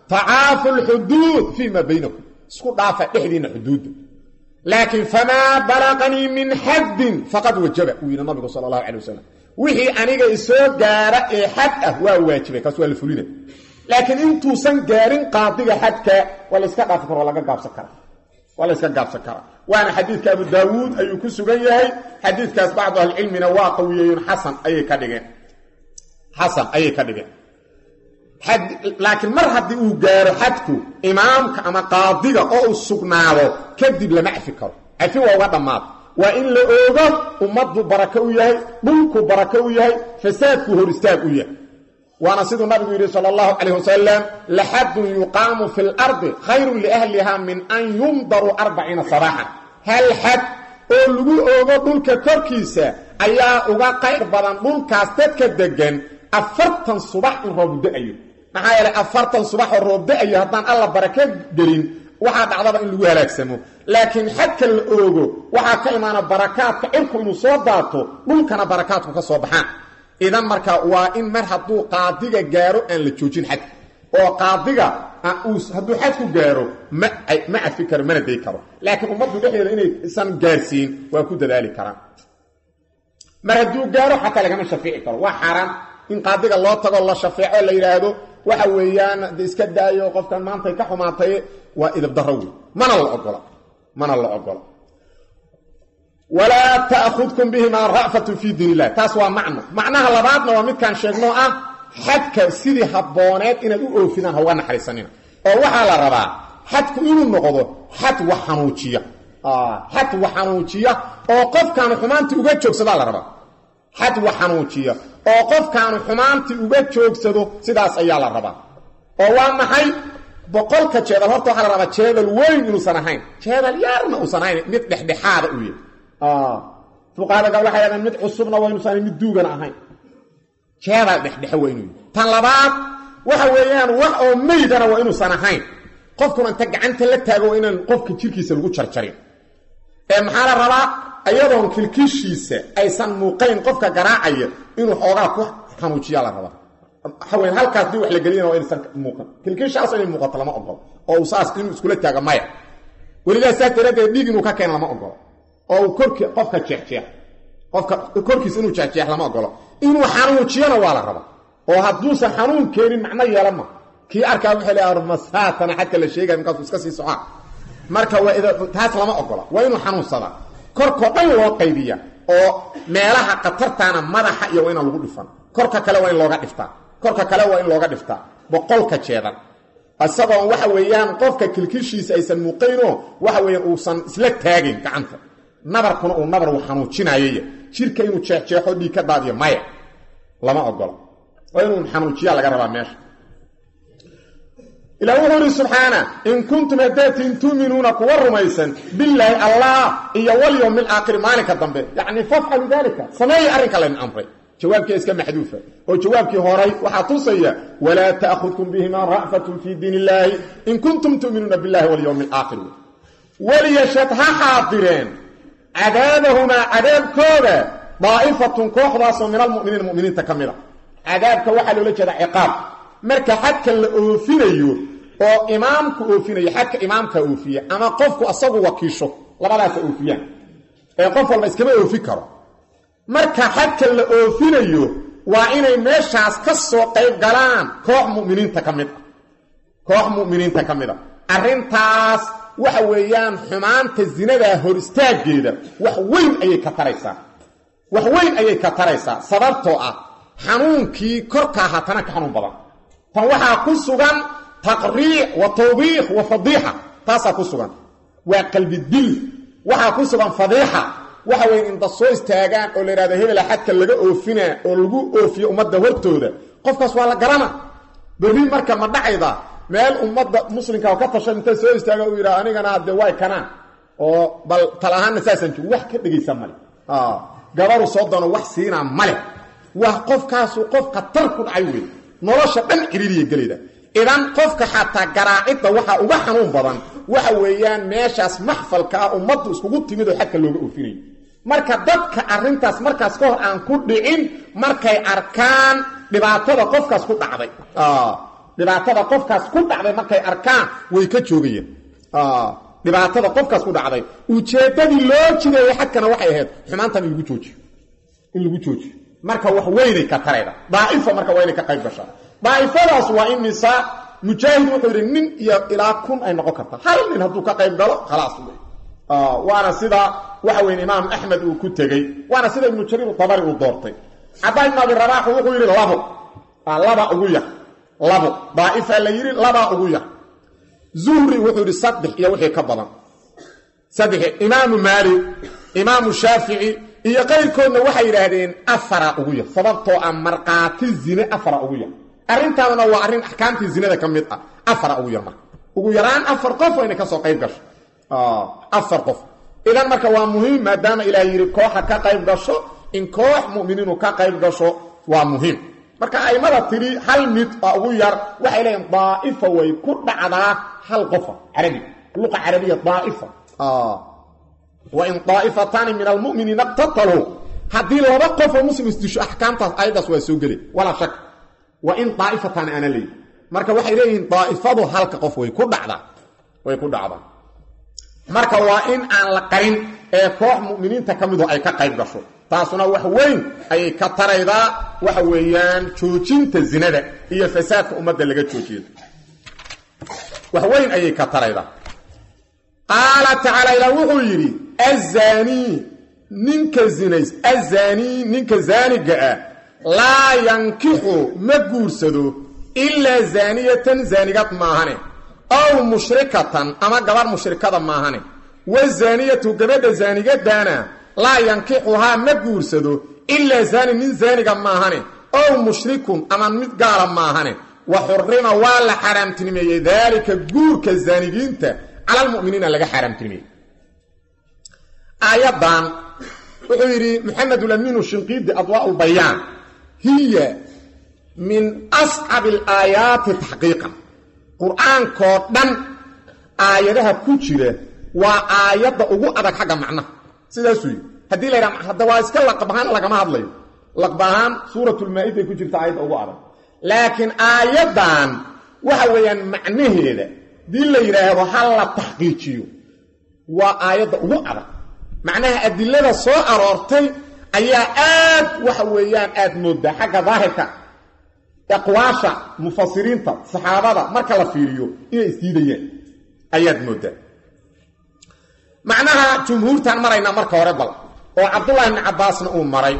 tacaafu lxuduud fii maa baynakum isku dhaafa dhexdiinna xuduudda laakiin famaa balaqanii min xaddin faqad wajaba uu yidhi nabigu sala allahu calay wasalam wixii aniga isoo gaara ee xad ah waa waajibay kaas waa la fulina laakiin intuusan gaarin qaadiga xadka waa la iska dhaafi kara waa laga gaabsan karaa waa la iska gaabsan karaa waana xadiidka abu daawuud ayuu ku sugan yahay xadiidkaas bacdu ahlicilmina waa qawiyeeyeen xasan ayay ka dhigeen xasan ayay ka dhigeen laakiin mar haddii uu gaaro xadku imaamka ama qaadiga oo uu sugnaado kadib lama cafi karo cafi waa uga dhammaada waa in la oogo ummaddu barako u yahay dhulku barako u yahay fasaadku hor istaag u yahay waana siduu nabigu yidhi sal allahu calayh wasalam laxadun yuqaamu fi lardi khayrun liahliha min an yumdaruu arbaciina sabaaxan hal xad oo lagu oogo dhulka korkiisa ayaa uga qayr badan dhulkaas dadka degan afartan subax in roob da-ayo maxaa yeelay afartan subax oo roob da-ayo haddaan alla barako gelin waxaa dhacdaba in lagu halaagsamo laakiin xadka la oogo waxaa ka imaana barakaadka cirku inuu soo daato dhulkana barakaadku ka soo baxaan idan marka waa in mar hadduu qaadiga gaaro aan la joojin xadka oo qaadiga hadduu xadku gaaro ma cafi karo mana day karo laakiin ummaddu dhexdeeda inaysan gaarsiin waa ku dadaali karaan mar hadduu gaaro xataa lagama shafeeci karo waa xaaraan in qaadiga loo tago la shafeeco la yidhaahdo waxa weeyaan de iska daayo qofkan maantay ka xumaatay waa idabdaro wey mana la ogola mana la ogola walaa taahudkum bihimaa ra'fatun fii diin illah taas waa macno macnaha labaadna waa midkaan sheegnoo ah xadka sidii habbooneed inaad u oofidaan hauga naxariisanina oo waxaa la rabaa xadku inuu noqdo xad wax xanuujiya xad wax xanuujiya oo qofkaanu xumaantii uga joogsadaa la rabaa xad wax xanuujiya oo qofkaanu xumaantii uga joogsado sidaas ayaa la rabaa oo waa maxay boqolka jeedal horta waxaa la rabaa jeedal weyn inuusan ahayn jeedal yaarna uusan ahayn mid dhexdhexaada uu yahay fuqaadaga waxay hahdeen mid cusubna waa inuusan mid duugana ahayn jeedal dhexdhexe waa inuu yahay tan labaad waxa weeyaan wax oo meydana waa inuusan ahayn qofkuna inta gacanta la taago waa inaan qofka jirkiisa lagu jarjarin ee maxaa la rabaa ayadoon kilkishiisa aysan muuqayn qofka garaacaya inuu xoogaa ku xanuujiyaa la rabaa waxaweyn halkaas dii wax la geliyana waa inaysan muuqan kilkishaas inay muuqato lama ogolo oo uu saas inuu iskula taago maya welidaa saas daraaddeed dhiig inuu ka keeno lama ogolo oo uu korki qofka jeexjeex qofka korkiisa inuu jeexjeex lama ogolo inuu xanuujiyana waa la rabaa oo hadduusan xanuun keenin macno yeelama kii arkaa wuxuu le armasaatana xadka la sheegaya markaasuu iska sii socaa marka waa taas lama ogola waa inuu xanuunsadaa korkoo dhan loo qaybiya oo meelaha khatartaana madaxa iyo waa inaan lagu dhifan korka kale waa in looga dhiftaa korka kale waa in looga dhiftaa boqolka jeedan isagoon waxa weeyaan qofka kilkishiisa aysan muuqaynoo waxa weeyaan uusan isla taagin gacanta nabarkuna uu nabar uu xanuujinayaya jirka inuu jeexjeexo dhiig ka daadiyo maya lama ogola waa inuu xanuujiyaa laga rabaa meesha ilah wuxuu ihi subxaana in kuntum hadaatiin tuuminuuna kuwa rumaysan bilaahi allah iyo walyowmi alaakhiri maalinka dambe yacni fafcalu dalika sameeya arrinka laydin amray jawaabkii iska maxduufa oo jawaabkii horay waxaa tusaya walaa taahudkum bihimaa ra'fatun fii diin illaahi in kuntum tu'minuuna billahi walyowmi alaakhir waliyashad ha xaadireen cadaabahumaa cadaabkooda daa'ifatun kooxdaasoo min almuminiina muminiinta ka mid a cadaabka waxaa loola jeeda ciqaab marka xadka la oofinayo oo imaamku oofinayo xadka imaamka oofiya ama qofku asagu wakiisho labadaasa oofiyaan ee qof walba iskama oofi karo marka xadka la oofinayo waa inay meeshaas ka soo qayb galaan koox muminiinta ka mid a koox mu'miniinta ka mid a arrintaas waxa weeyaan xumaanta zinadaa hor istaaggeeda wax weyn ayay ka taraysaa wax weyn ayay ka taraysaa sababtoo ah xanuunkii korkaa haatana ka xanuun badan tan waxaa ku sugan taqriic wa tawbiikh wa fadiixa taasaa ku sugan waa qalbidil waxaa ku sugan fadiixa waxa weeye inta soo istaagaan oo la yidhahdo hebela xadka laga oofinaa oo lagu oofiyo ummadda hortooda qofkaas waa la garana berri marka ma dhacayda meel ummadda muslimka oo ka tashan inta soo istaaga uu yidhaha anigana hadde way kanaan oo bal tal ahaanna saasaan joogo wax ka dhegaysa male gabaru soo dano wax siinaa male waa qofkaasu qof khatar ku dhacay wey nolosha dhan ciriiriya gelayda idan qofka xataa garaacidda waxaa uga xanuun badan waxa weeyaan meeshaas maxfalka ah ummaddu iskugu timid oo xadka looga oofinayo marka dadka arrintaas markaas ka hor aan ku dhicin markay arkaan dhibaatada qofkaas ku dhacday dhibaatada qofkaas ku dhacday markay arkaan way ka joogayeen dhibaatada qofkaas ku dhacday ujeeddadii loo jideeyey xagkana waxay ahayd xumaantan in lagu joojiyo in lagu joojiyo marka wax weynay ka tarayda daa'ifo marka waa inay ka qayb gashaa daa'ifadaas waa in nisaa mujaahid wuxuu yidhi nin iyo ilaa kun ay noqon karta hal nin hadduu ka qayb galo khalaas wey waana sida waxa weyn imaam axmed uu ku tegey waana sida ibnu jariir dabari uu doortay cabdaa ibn abi rabaax wuxuu yidhi labo laba ugu yar labo daa'ifa la yidhi labaa ugu yar zuhri wuxuu yidhi saddex iyo wixii ka badan saddex imaamu maalik imaamu shaafici iyo qayrkoodna waxay yidhaahdeen afara ugu yar sababtoo ah markhaati zine afara ugu yar arrintaadana waa arrin axkaamtii zinada ka mid ah afara ugu yar marka ugu yaraan afar qof waa inay kasoo qayb gasho afar qof idan marka waa muhiim maadaama ilaah yidhi kooxa ka qayb gasho in koox muminiinu ka qayb gasho waa muhiim marka aimada tidhi hal mid oo ugu yar waxay leeyihin daa'ifa way ku dhacdaa hal qofa carabi luqa carabiya daa'ifa wain daa'ifataani min almuminiina iqtataluu haddii laba qofoo muslim isdisho axkaamtaas ayadaas waa soo geli walaa shak waa in daa'ifataani ana leeyihi marka waxay leeyihiin daa'ifadu halka qof way ku dhacdaa way ku dhacdaa marka waa in aan la qarin ee koox mu'miniinta ka midu ay ka qayb gasho taasuna wax weyn ayay ka taraydaa waxa weeyaan joojinta zinada iyo fasaadka ummadda laga joojiyo wax weyn ayay ka taraydaa qaala tacaala ilaa wuxuu yidhi azaanii ninka zinays azaanii ninka zaaniga ah laa yankixu ma guursado ilaa zaaniyatan zaanigad maahane ow mushrikatan ama gabarh mushrikada maahane wazaaniyatu gabadha zaanigadana laa yankixuhaa ma guursado ilaa zaani nin zaaniga maahane ow mushrikun ama mid gaala maahane wa xurima waa la xaaraamtinimeeyey daalika guurka zaanigiinta cala almu'miniina laga xaaraamtinimeeyey aayaddan wuxuu yidhi maxamedulamiinu shinqiidi adwaa lbayaan hiya min ascabi alaayaati taxqiiqan qur-aankoo dhan aayadaha ku jira waa aayadda ugu adag xagga macnaha sidaasuu yidhi haddii la yidhaha hadda waa iska laqab ahaan lagama hadlayo laqab ahaan suuratulmaa-iday ku jirta aayadda ugu adag laakiin aayaddan waxa weeyaan macnaheeda haddii la yidhaahdo ha la taxqiijiyo waa aayadda ugu adag macnaha adilada soo aroortay ayaa aad waxa weeyaan aad moodaa xagga daahirka aqwaasha mufasiriinta saxaabada marka la fiiriyo inay isdiidayaan ayaad moodaa macnaha jumhuurtaan maraynaa marka hore bal oo cabdullahi ibni cabbaasna uu maray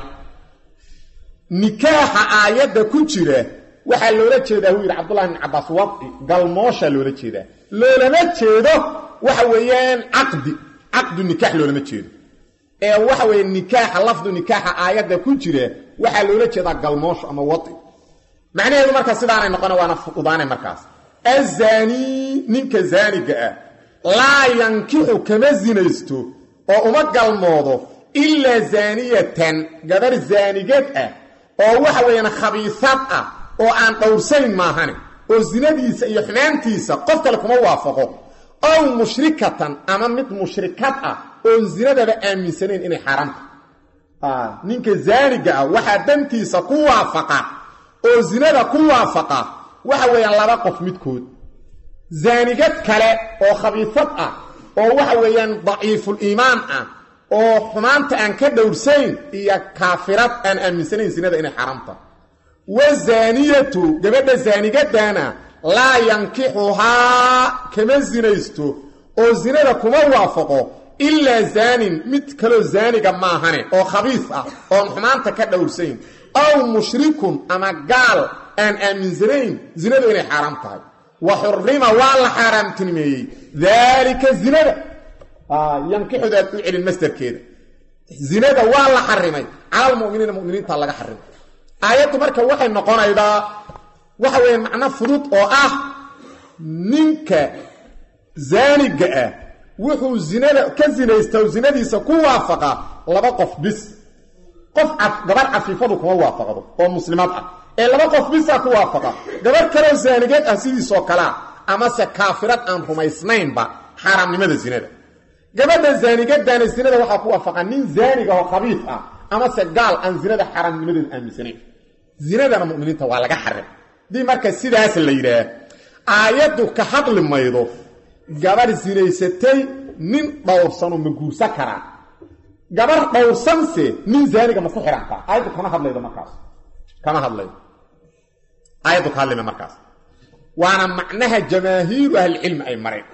nikaaxa aayadda ku jira waxaa loola jeedaa wuu yidhi cabdullahi ibni cabbaas wadci galmoosha loola jeedaa loolama jeedo waxa weeyaan caqdi caqdu nikaax loolama jeedo ee waxa weeye nikaaxa lafdu nikaaxa aayadda ku jira waxaa loola jeedaa galmoosho ama wadci macnaheedu marka sidaanay noqona waana fududaanay markaas azaanii ninka zaaniga ah laa yankixu kama sinaysto oo uma galmoodo ilaa zaaniyatan gabar zaanigad ah oo waxa weeyaan khabiisad ah oo aan dhowrsayn maahane oo sinadiisa iyo xumaantiisa qof kale kuma waafaqo ow mushrikatan ama mid mushrikad ah oon zinadaba aaminsanayn inay xaaraamta ninka zaaniga ah waxaa dantiisa ku waafaqa oo zinada ku waafaqa waxa weeyaan laba qof midkood zaanigad kale oo khabiisad ah oo waxa weeyaan daciiful iimaan ah oo xumaanta aan ka dhowrsayn iyo kaafirad aan aaminsanayn zinada inay xaaraamta wazaaniyatu gabadha zaanigadana laa yankixuhaa kama sinaysto oo zinada kuma waafaqo ilaa zaanin mid kaloo zaaniga maahane oo khabiis ah oon xumaanta ka dhowrsayn aw mushrikun ama gaal aan aaminsanayn zinadu inay xaaraam tahay wa xurima waa la xaaraamtinimeeyey daalika zinada yankixudaad u celin masdarkeeda zinada waa la xarimay cala almuminiina muminiinta laga xarimay aayaddu marka waxay noqonaydaa waxa weeye macno fudud oo ah ninka zaaniga ah wuxuu zinada ka sinaysta oo zinadiisa ku waafaqa laba qof bis qof gabarh cafiifadu kuma waafaqdo oo muslimaad ah ee laba qof bisaa ku waafaqa gabarh kaloo zaanigeed ah sidiisoo kalea amase kaafirad aan rumaysnaynba xaaraamnimada zinada gabadha zaanigadana zinada waxaa ku waafaqa nin zaaniga oo khabiif ah amase gaal aan zinada xaaraamnimadeeda aaminsanayn zinadana muminiinta waa laga xarim dii marka sidaas la yidhaah aayaddu ka hadli maydo gabar sinaysatay nin dhowrsanoo ma guursan karaa gabar dhowrsanse nin zaaniga ma ku xihantaa aayaddu kama hadlaydo markaas kama hadlaydo aayaddu ka hadlima markaas waana macnaha jamaahiiru ahlicilmi ay mareen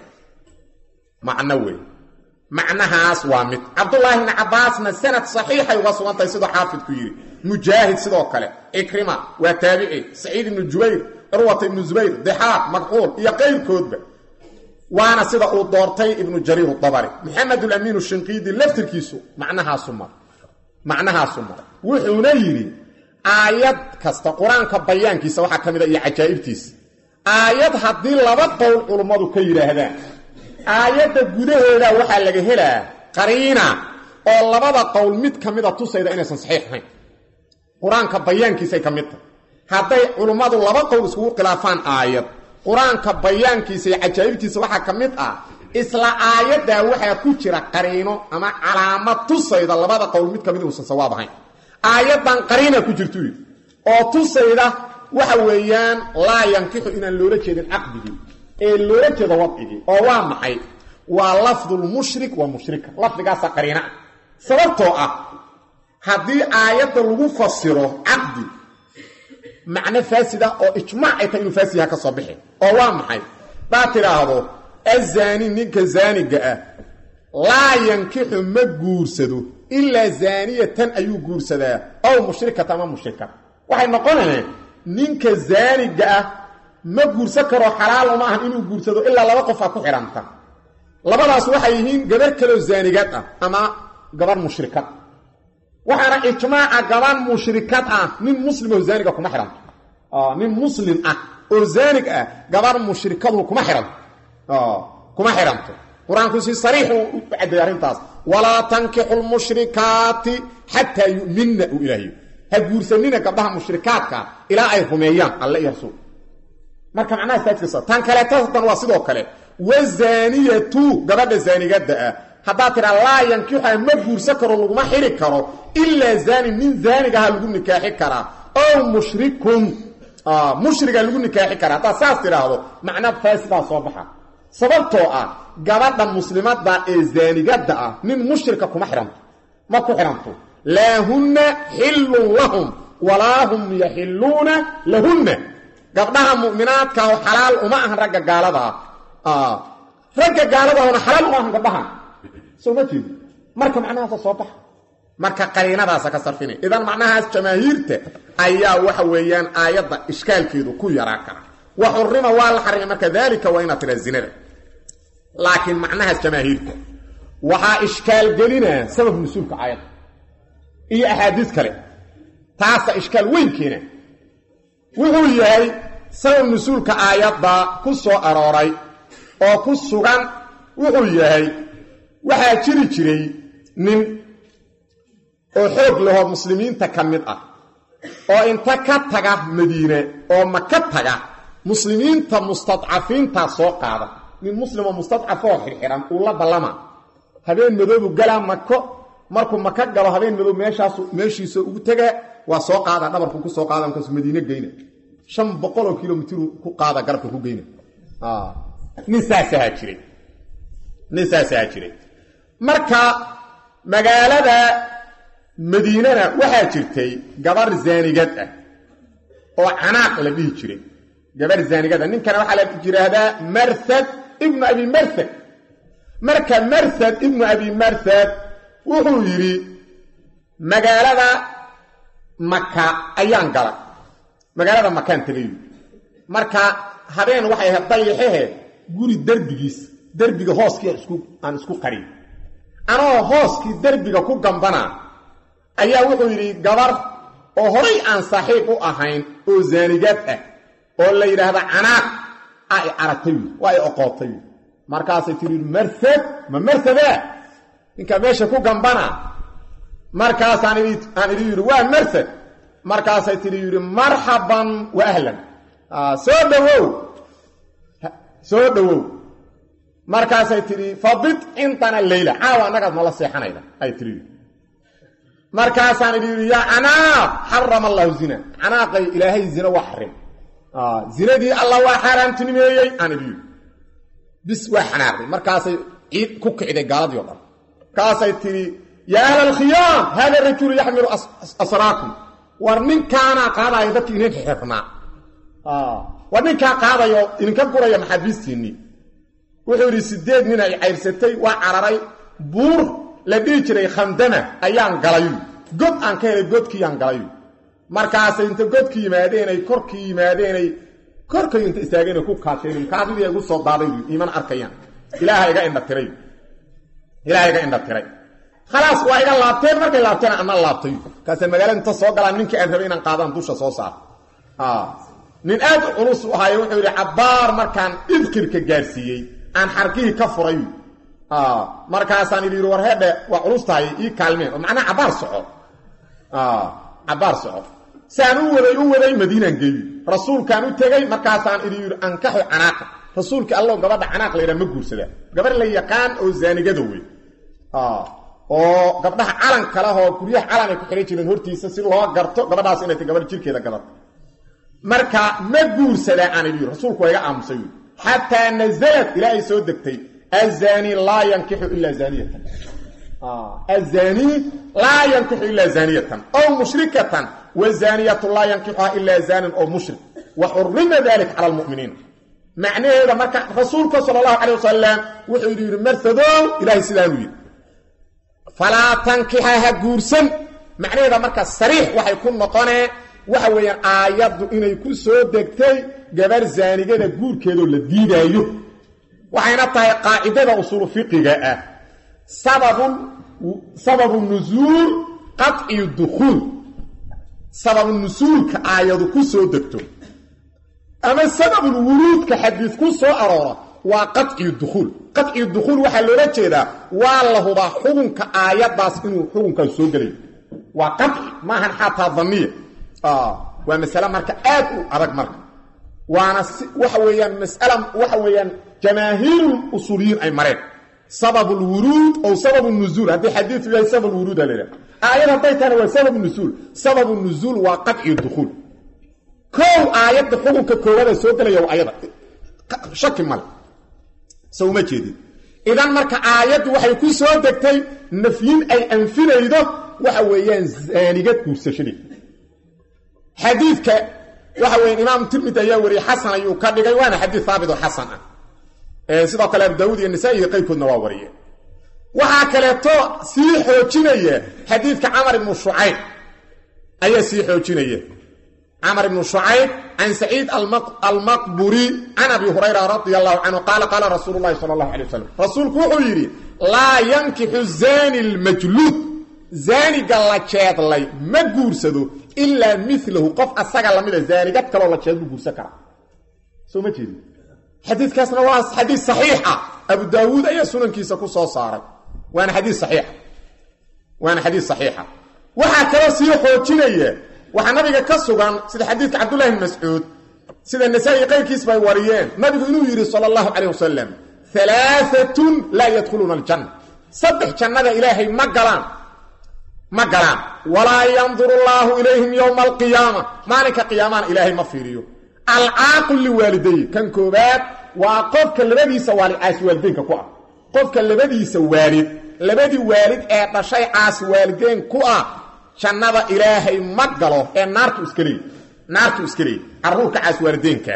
macno wey macnahaas waa mid cabdullaahi bni cabbaasna sanad saxiixay uga sugantahay sidoo xaafidku yidhi mujaahid sidoo kale cikrima waa taabici saciid ibnu jubayr curwata ibnu zubayr dexaaq makxuul iyo qayrkoodba waana sida uu doortay ibnu jariir dabari maxamed ulamiin shinqiidi laftirkiisu macnahaasu mar macnahaasu mar wuxuuna yidhi aayad kasta qur-aanka bayaankiisa waxaa ka mid a iyo cajaa'ibtiisa aayad haddii laba qowl culummadu ka yidhaahdaan aayadda gudaheeda waxaa laga helaa qariina oo labada qowl mid ka mida tusayda inaysan saxiix ahayn qur-aanka bayaankiisay ka mid tahay hadday culummadu laba qowl iskugu khilaafaan aayad qur-aanka bayaankiisa iyo cajaa'ibtiisa waxaa ka mid ah isla aayaddaa waxaa ku jira qariino ama calaamad tusayda labada qowl mid ka mid uusan sawaab ahayn aayaddan qariina ku jirtu oo tusayda waxa weeyaan laa yankixu inaan loola jeedin caqdigii ee loola jeedo wadcigii oo waa maxay waa lafdulmushrik wa mushrika lafdigaasa qariina ah sababtoo ah haddii aayadda lagu fasiro caqdi macno faasida oo ijmaac ay tahay inuu faasid yaha ka soo bixi oo waa maxay daa tidhaahdo azaani ninka zaaniga ah laa yankixu ma guursado ilaa zaaniyatan ayuu guursadaa ow mushrikata ama mushrika waxay noqonayaan ninka zaaniga ah ma guursan karo xalaal uma ahan inuu guursado ilaa laba qof a ku xidhanta labadaas waxay yihiin gabar kaloo zaanigaad ah ama gabar mushrikad waxaana ijmaaca gabar mushrikad ah nin muslim oo zaaniga kuma xidhanto nin muslim ah oo zaanig ah gabar mushrikadu kuma xidhanto kuma xidhanto qur-aanku si sariixu u caddeeyay arrintaas walaa tankixu lmushrikaati xataa yu'minna uu ilaahiyo ha guursanina gabdhaha mushrikaadka ilaa ay rumeeyaan alle iyo rasuul marka macnaha saajkasa tan kaleetatan waa sidoo kale wazaaniyatu gabadha zaanigada ah haddaad tidhaa laa yankixa ma guursan karo laguma xidhi karo ilaa zaani nin zaanigaha lagu nikaaxi karaa ow mushrikun mushriga lagu nikaaxi karaa haddaad saas tidhaahdo macnaa faasidaa soo baxa sababtoo ah gabadha muslimada ee zaanigada ah nin mushrika kuma xidhanto ma ku xidhanto laa hunna xillun lahum walaa hum yaxilluuna lahunna gabdhaha mu'minaadka oo xalaal uma ahan ragga gaalada ah ragga gaaladahona xalaal uma ahan gabdhahan soo ma jeedi marka macnahaasa soo baxa marka qariinadaasa ka sarfinay idan macnahaas jamaahiirta ayaa waxa weeyaan aayadda ishkaalkeedu ku yaraa kara wa xurima waa la xarimay marka daalika waa inaad tiraa zinada laakiin macnahaas jamaahiirta waxaa ishkaal gelinaa sabab nusuulka aayadda iyo axaadiis kale taasa ishkaal weyn keena wuxuu yahay sabab nusuulka aayadda ku soo arooray oo ku sugan wuxuu yahay waxaa jiri jiray nin oo xoog lahoo muslimiinta ka mid ah oo inta ka taga madiine oo maka taga muslimiinta mustadcafiintaa soo qaada nin muslimoo mustadcafoo xirxiran uu la ballama habeen madoobu galaa mako markuu maka galo habeen madoob meeshaasu meeshiisa ugu tegaa waa soo qaada dhabarku ku soo qaada markaasu madiine geyna shan boqoloo kilomitru ku qaada garabka ku geyna nin saasahaa jiray nin saasahaa jiray marka magaalada madiinana waxaa jirtay gabar zaanigad ah oo canaaq la dhihi jiray gabar zaanigada ninkana waxaa la yidhaahdaa marhad ibnu abi marhad marka marhad ibnu abi marhad wuxuu yidhi magaalada maka ayaan galay magaalada makaan tagay marka habeen waxay ahayd dayaxehe guri derbigiis derbiga hooskii aan isku qarin anoo hooskii derbiga ku gambana ayaa wuxuu yidhi gabar oo horay aan saaxiib u ahayn oo zaanigaad ah oo la yidhaahda canaaq a i aragtay waa i oqootay markaasay tii marhad ma marhadaa ninkaa meesha ku gambana markaasaan aan idhi yidhi waa marhad markaasay tidhi yidhi marxaban wa ahlan soo dhowow soo dhowow markaasay tidhi fabid cindana leyla caawa annagaad nala seexanayda ay tii markaasaan idhi yidhi yaa canaaq xarama allahu zina canaaqay ilaahay zina waa xarim zinadii alla waa xaaraamtinimeeyey aan idhi bis waa xanaaqday markaasay ciid ku kicday gaaladii o dhan markaasay tidhi yaa ahla alkhiyaam hada rajulu yaxmilu asraakum war ninkaanaa qaadaayo dadki idin xirnaa war ninkaa qaadayo idinka guraya maxaabiistiinnii wuxuu yidhi sideed nin ay cayrsatay waa cararay buur la dhihi jiray khandama ayaan galayu god aan ka helay godkiiyaan galayu markaasay inta godkii yimaadeenay korkii yimaadeenay korkay inta istaageenay ku kaasheen kaadidii igu soo daaday iimana arkayaan ilaaha iga indhatiray ilaaha iga indhatiray khalaas waa iga laabteen markay laabteen ana laabtay markaasay magaalada inta soo galaan ninkii aan rabay inaan qaadaan dusha soo saar nin aad u culus u ahaayo wuxuu yidhi cabbaar markaan idkirka gaarsiiyey aan xarkihii ka furay markaasaan idhi war hedhe waa culus tahay ii kaalmeen oo macnaha cabbaar soco cabbaar soco saan u waday u waday madiinaan geeyi rasuulkaan u tegey markaasaan idhi yidhi ankaxu canaaqa rasuulkii allow gabadha canaaq la yidhaha ma guursadaa gabarh la yaqaan oo zaanigada wey oo gabdhaha calan kalehoo guryaha calan ay ku xihan jireen hortiisa si loo garto gabadhaas inay tay gabadh jirkeeda gadato marka ma guursadaa aan idhi rasuulku waa iga aamusay wy xataa nazalad ilaa ay soo degtay azani laa yankixu ilaa zaaniyatan azani laa yankixu ilaa zaaniyatan ow mushrikatan wazaniyatu laa yankixuha ilaa zanin oo mushrik wa xurima dalika cala lmuminiin macnaheeda marka rasuulka sala allahu calay wasalam wuxuu yidhi yidhi marsadow ilaahay sidaanuu yidhi falaa tankixa ha guursan macnaheeda marka sariix waxay ku noqonee waxa weeyaan aayaddu inay ku soo degtay gabar zaanigada guurkeedoo la diidaayo waxayna tahay qaacidada usuulu fiqiga ah sababun sababu nusuul qaciyu dukhuul sababu nusuulka aayadu ku soo degto ama sababul wuruudka xadiis ku soo aroora waa qaciyu dukhuul qaciyu dukhuul waxaa loola jeedaa waa la hubaa xukunka aayaddaas inuu xukunkaas soo gelayo waa qaci maahan xataa daniya waa masale marka aad u adag marka waana waxa weeyaan masala waxa weeyaan jamaahiiru usuuliyiin ay mareen sababu lwuruud ow sababu nuzuul haddii xadiidu yahay sabab wuruud a laydhaha aayad hadday tahana waa sababu nuzuul sababu nuzuul waa qaciyu dukhuul kow aayadda xukunka koowada soo gelaya waa ayada shaki male se uma jeedin idan marka aayaddu waxay ku soo degtay nafyin ay anfinaydo waxa weeyaan zaanigad guursashadii xadiidka waxa weya imaam tirmidi ayaa wariyey xasan ayuu ka dhigay waana xadiid haabit oo xasan ah sidoo kale abu daawuud iyo nisaa iyo qaybkoodna waa wariyeen waxaa kaleeto sii xoojinaya xadiidka camar ibnu shucayb ayaa sii xoojinaya camar ibnu shucayb can saciid almaqburi can abi hurayra radia allahu canhu qaala qaala rasuulu llahi sala allahu alay wasalam rasuulku wuxuu yidhi laa yankixu zani lmajluud zaaniga la jeedlay ma guursado ilaa milahu qof asaga lamida zaanigad kaloo la jeed buu guursan karaa soo ma jeedi xadiidkaasna waa xadiid saxiixa abu daawuud ayaa sunankiisa ku soo saaray waana xadiid saxiixa waana xadiid saxiixa waxaa kaloo sii xoojinaya waxaa nabiga ka sugan sida xadiidka cabdullahi bn mascuud sida nasaa-i qayrkiis bay wariyeen nabigu inuu yidhi sala allahu calayh wasalam alaaatun laa yadkhuluuna aljanna saddex jannada ilaahay ma galaan ma galaan walaa yanduru allaahu ilayhim yowma alqiyaama maalinka qiyaamana ilaahay ma fiiriyo alcaaqu liwaalidayi kan koobaad waa qofka labadiisa waalid caasi waalideynka ku ah qofka labadiisa waalid labadii waalid ee dhashay caasi waalideyn ku ah jannada ilaahay ma galo ee naartu iska leey naartu iska leey carruurka caasi waalideynka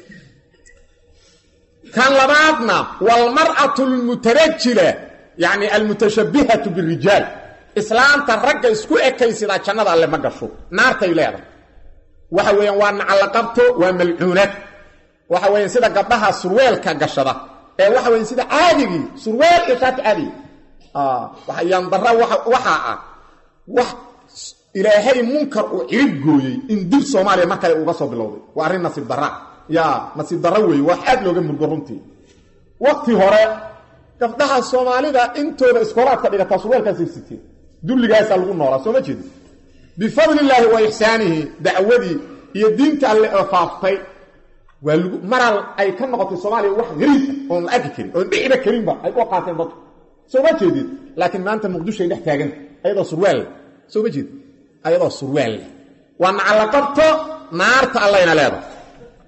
kan labaadna walmar'atu almutarajila yacni almutashabbihatu birijaal islaamta ragga isku ekaysidaa jannada alle ma gasho naartay leedahay waxa weeyaan waa nacallaqabto waa malcuunad waxa weeyaan sida gabdhaha surweelka gashada ee waxa weyan sida caadigii surweel iyo shaati caadigi yandara waxaa ah wax ilaahay munkar uu cirib gooyey in dib soomaaliya markale uga soo bilowday waa arrin nasiib dara ya nasiib daro weeye wax aad looga murgo runtii wakti hore gabdhaha soomaalida intooda iskoolaadka dhigataa surweelkaasay siteen dulligaasaa lagu noolaa soo ma jeedi bifadli illaahi wa ixsaanihi dacwadii iyo diinta alle oo faaftay waa lagu maral ay ka noqotay soomaaliya wax gariib oon la arki karin oon dhiciba karinba ay u qaateen dadku soo ma jeedid laakiin maanta muqdishoay dhex taaganta ayadoo surwaal soo ma jeedid ayadoo surwaal leh waa nacallaqabto naarta allayna leedahay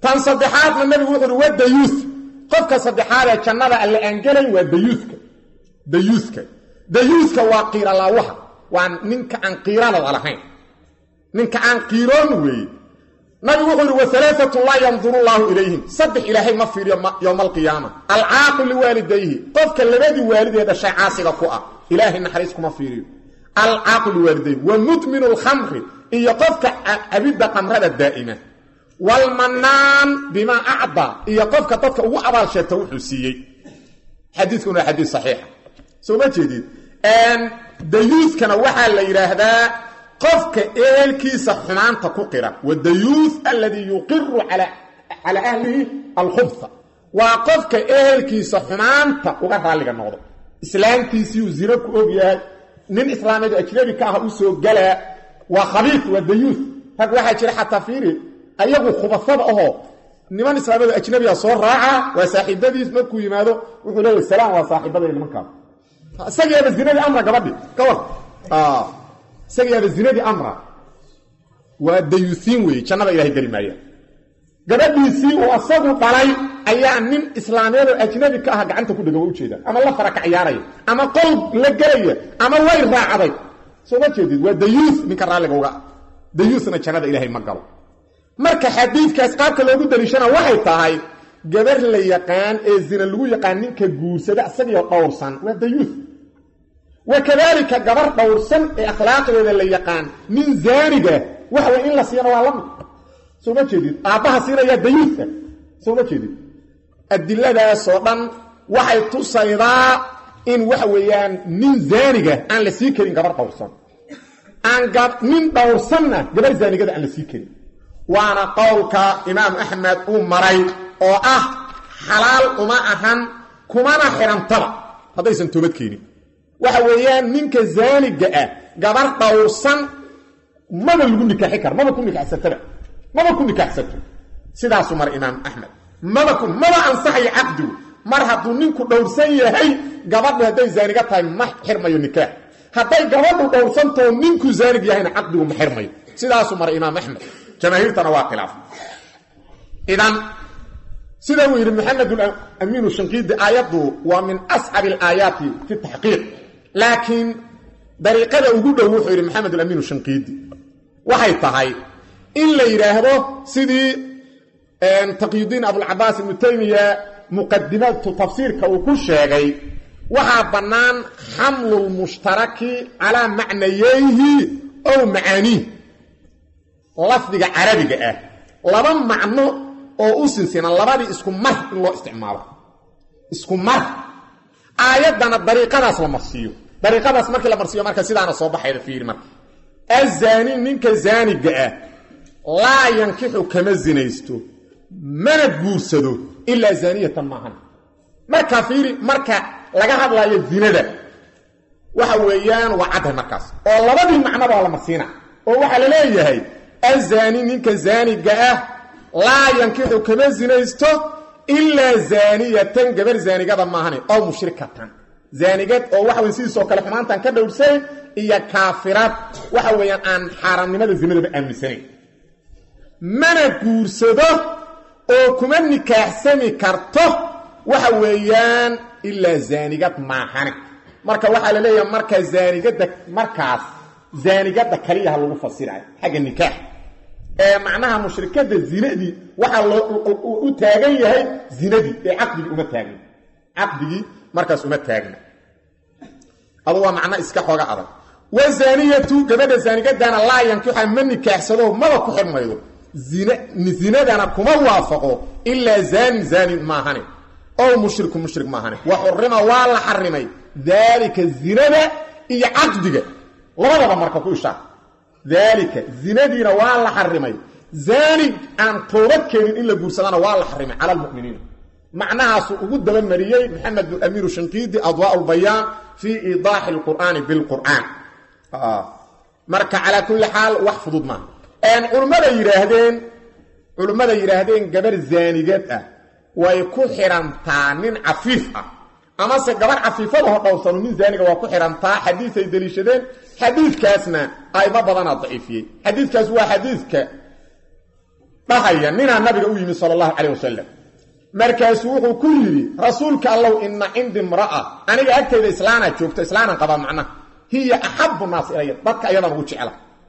tan saddexaadna nabigu wuxu uhi waa dayuuth qofka saddexaad ee jannada alle aan gelayn waa dayuuthka dayuuthka dayuuthka waa qiiralaawaha waa ninka aan qiiranada lahayn ninka aan qiiroon weeye nabigu wuxuu yidhi waalaatatu laa yanduru llaahu ilayhim saddex ilaahay ma fiiriyo yowma alqiyaama alcaaqu liwaalidayhi qofka labadii waalidee dhashay caasiga ku ah ilaahay naxariis kuma fiiriyo alcaaqu liwaalidayhi wa mudminu lkhamri iyo qofka cabidda qamrada daa'ima waalmanaan bimaa acdaa iyo qofka dadka ugu abaal sheegta wuxuu siiyey xadiikuna waa xadiis saxiixa soo ma jeedid dayuuskana waxaa la yidhaahdaa qofka ehelkiisa xumaanta ku qira wadayuuth alladii yuqiru calaa ahlihi alkhubha waa qofka ehelkiisa xumaanta uga raalliga noqdo islaamtiisiiuu zino ku og yahay nin islaameedu ajnabi ka ah u soo galaa waa khabiif waa dayuuth rag waxaa jira xataa fiiri ayagu khubasada ahoo niman islaameedu ajnabiga soo raaca waa saaxiibadiis markuu yimaado wuxuu leeyahy salaam waa saaxiibada nimankaas isagiiaba zinadii amra gabadhi ka war isagiiaba zinadii amra waa dayuusiin weeye jannada ilahay geli maayaan gabadhiisii uu asagu dhalay ayaa nin islaameedoo ajnabi ka ah gacanta ku dhega wa ujeeda ama la fara ka ciyaaraya ama qol la gelaya ama way raacday soo ma jeedid waa dayuus ninka raalliga uga dayuusna jannada ilaahay ma galo marka xadiidkaas qaabka loogu daliishana waxay tahay gabar la yaqaan ee zina lagu yaqaan ninka guursada isagiio dhowrsan waa dayuus wa kadaalika gabar dhowrsan ee akhlaaqdeeda la yaqaan nin zaaniga waxa way in la siiyana waa lamid soo ma jeedid aabbaha siinayaa dayuuska soo ma jeedid adiladaasoo dhan waxay tusaydaa in waxa weeyaan nin zaaniga aan la sii karin gabar dhowrsan aan nin dhowrsanna gabar zaanigada aan la sii karin waana qowlka imaam axmed uu maray oo ah xalaal uma ahan kumana xidhantaba haddaysan toobad keenin waxa weeyaan ninka zaaniga ah gabar dhowrsan maba lagu nikaaxi karo maba ku nikaaxsataba maba ku nikaaxsato sidaasuu maray imaam axmed maba ku maba ansaxayo caqdigu mar hadduu ninku dhowrsan yahay gabadhu hadday zaaniga tahay ma xirmayo nikaax hadday gabadhu dhowrsantao ninku zaanig yahayna caqdigu ma xirmayo sidaasuu maray imaam axmed jamaahiirtana waa khilaaf idan sida uu yidhi maxamed amiinu shanqiidi aayaddu waa min ascabi alaayaati fi taxqiiq laakiin dariiqada ugu dhow wuxuu yidhi maxamed amiinu shanqiidi waxay tahay in la yidhaahdo sidii taqyudiin abulcabaas ibnu taymiya muqadimatu tafsiirka uu ku sheegay waxaa bannaan xamlu lmushtaraki calaa macnayeyhi ow macaaniih lafdiga carabiga ah laba macno oo u sinsina labadii isku mar in loo isticmaalo isku mar aayaddana dariiqadaas la marsiiyo dariiqadaas markii la marsiiyo marka sidaana soo baxayda fiiri marka azaani ninka zaaniga ah laa yankixu kama zinaysto mana guursado ilaa zaaniyatan maahan marka fiiri marka laga hadlaayo zinada waxa weeyaan waa caddahay markaas oo labadii macnoba la marsiina oo waxaa la leeyahay azaani ninka zaaniga ah laa yankixu kama zinaysto ilaa zaaniyatan gabar zaanigada maahane oo mushrikatan zaanigad oo waxa wey sidiisoo kale xumaantan ka dhowrsayn iyo kaafirad waxa weeyaan aan xaaraamnimada zinadaba aaminsanayn mana guursado oo kuma nikaaxsami karto waxa weeyaan ilaa zaanigad maahane marka waxaa la leeyahay marka zaanigada markaas zaanigada kaliyaha lagu fasirayo xagga nikaax ee macnaha mushrikada zinadii waxaa loo u taagan yahay zinadii ee caqdigii uma taagna caqdigii markaas uma taagna adu waa macno iska xooga adag wazaaniyatu gabadha zaanigadana laa yankixa ma nikaaxsado maba ku xirmaydo zinadana kuma waafaqo ilaa zaanin zaanin maahane ow mushriku mushrik maahane wa xurima waa la xarimay daalika zinada iyo caqdiga labadaba marka ku ishaar daalika zinadiina waa la xarimay zaani aan toobad keenin in la guursadana waa la xarimay cala almuminiina macnahaasuu ugu dabamariyey maxamed bin amiiru shanqiidi adwaa lbayaan fii iidaaxi lqur'aani bilqur'aan marka calaa kulli xaal wax fudud maaha culimmada yidhaahdeen culimmada yidhaahdeen gabar zaanigad ah way ku xidhantaa nin cafiif ah amase gabar cafiifadaho dhowrsano nin zaaniga waa ku xidhantaa xadiisay deliishadeen xadiidkaasna ayma badanaa daciifiyey xadiidkaas waa xadiidka dhahaya ninaa nabiga u yimi sala allahu calayh wasalam markaasuu wuxuu ku yidhi rasuulka allow ina cindi imra'a aniga agtayda islaanaa joogto islaanan qabaa macnaha hiya axabu naas ilaya dadka ayadan ugu jecla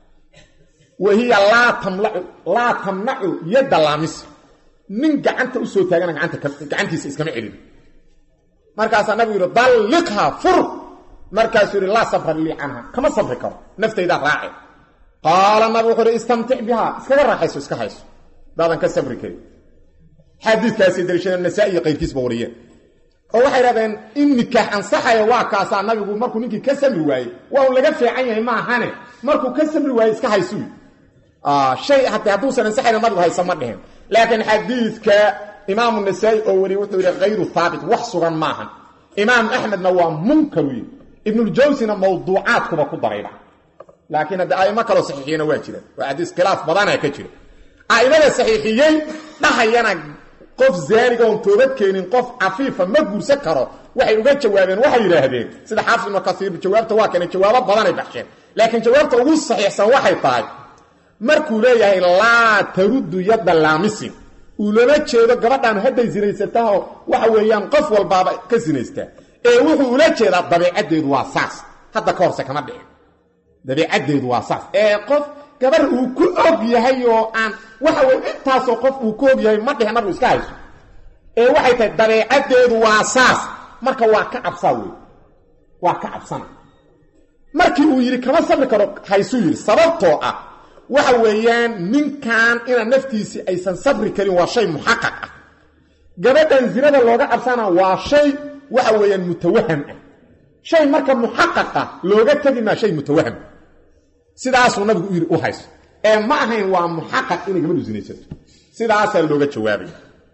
wa hiya laa tamlacu laa tamnacu yadda laamis nin gacanta usoo taagana gacantiisa iskama celin markaasaa nabigu yidhi dalliqhaa fur markaasuu yidhi laa sabra lii canha kama sabri karo naftaydaa raace qaala nabi wuxuu yidhi istamtic bihaa iskaga raaxayso iska hayso daadan ka sabri karin xadiidkaasi daliishadeen nasaa-i iyo qayrkiisba wariyeen oo waxay dhahdeen in nikaax ansaxaya waa kaasaa nabigu markuu ninkii ka samri waayey waa un laga fiican yahay maahane markuu ka samri waayey iska haysuy shay hatee hadduusan ansaxayna nabigu haysa ma dhihin laakiin xadiidka imaamu nasaa-i oo wariye wuxuu yidhi hayru haabit wax sugan maahan imaam axmedna waa munkar wiy ibnuljawsina mawduucaadkuba ku darayba laakiin hadde aimo kaloo saxiixiyena waa jira waa xadiis khilaaf badana ka jira a'imada saxiixiyey dhahayana qof zaaniga oon toobad keenin qof cafiifa ma guursan karo waxay uga jawaabeen waxay yidhaahdeen sida xaafis ibnu kasiir jawaabta waa keenay jawaabo badanay baxsheen laakiin jawaabta ugu saxiixsan waxay tahay markuu leeyahay laa taruddu yadda laamisin uu lama jeedo gabadhaan hadday sinaysataho waxa weeyaan qof walbaaba ka sinaystaa ee wuxuu ula jeedaa dabiicaddeedu waa saas hadda ka horse kama dhicin dabiicaddeedu waa saas ee qof gabar uu ku og yahay oo aan waxa weye intaasoo qof uu ku og yahay ma dhihin nabigu iska hayso ee waxay tahay dabeecaddeedu waa saas marka waa ka cabsaa wey waa ka cabsana markii uu yidhi kama sabri karo haysuu yidhi sababtoo ah waxa weeyaan ninkan inaa naftiisii aysan sabri karin waa shay muxaqaq ah gabadhan zinada looga cabsana waa shay waxa weeyaan mutawaham ah shay marka muxaqaq ah looga tegi maa shay mutawaham sidaasuu nabigu u yidhi u hayso ee ma ahayn waa muxaqaq inay gabadhu sinaysato sidaasaa looga jawaabay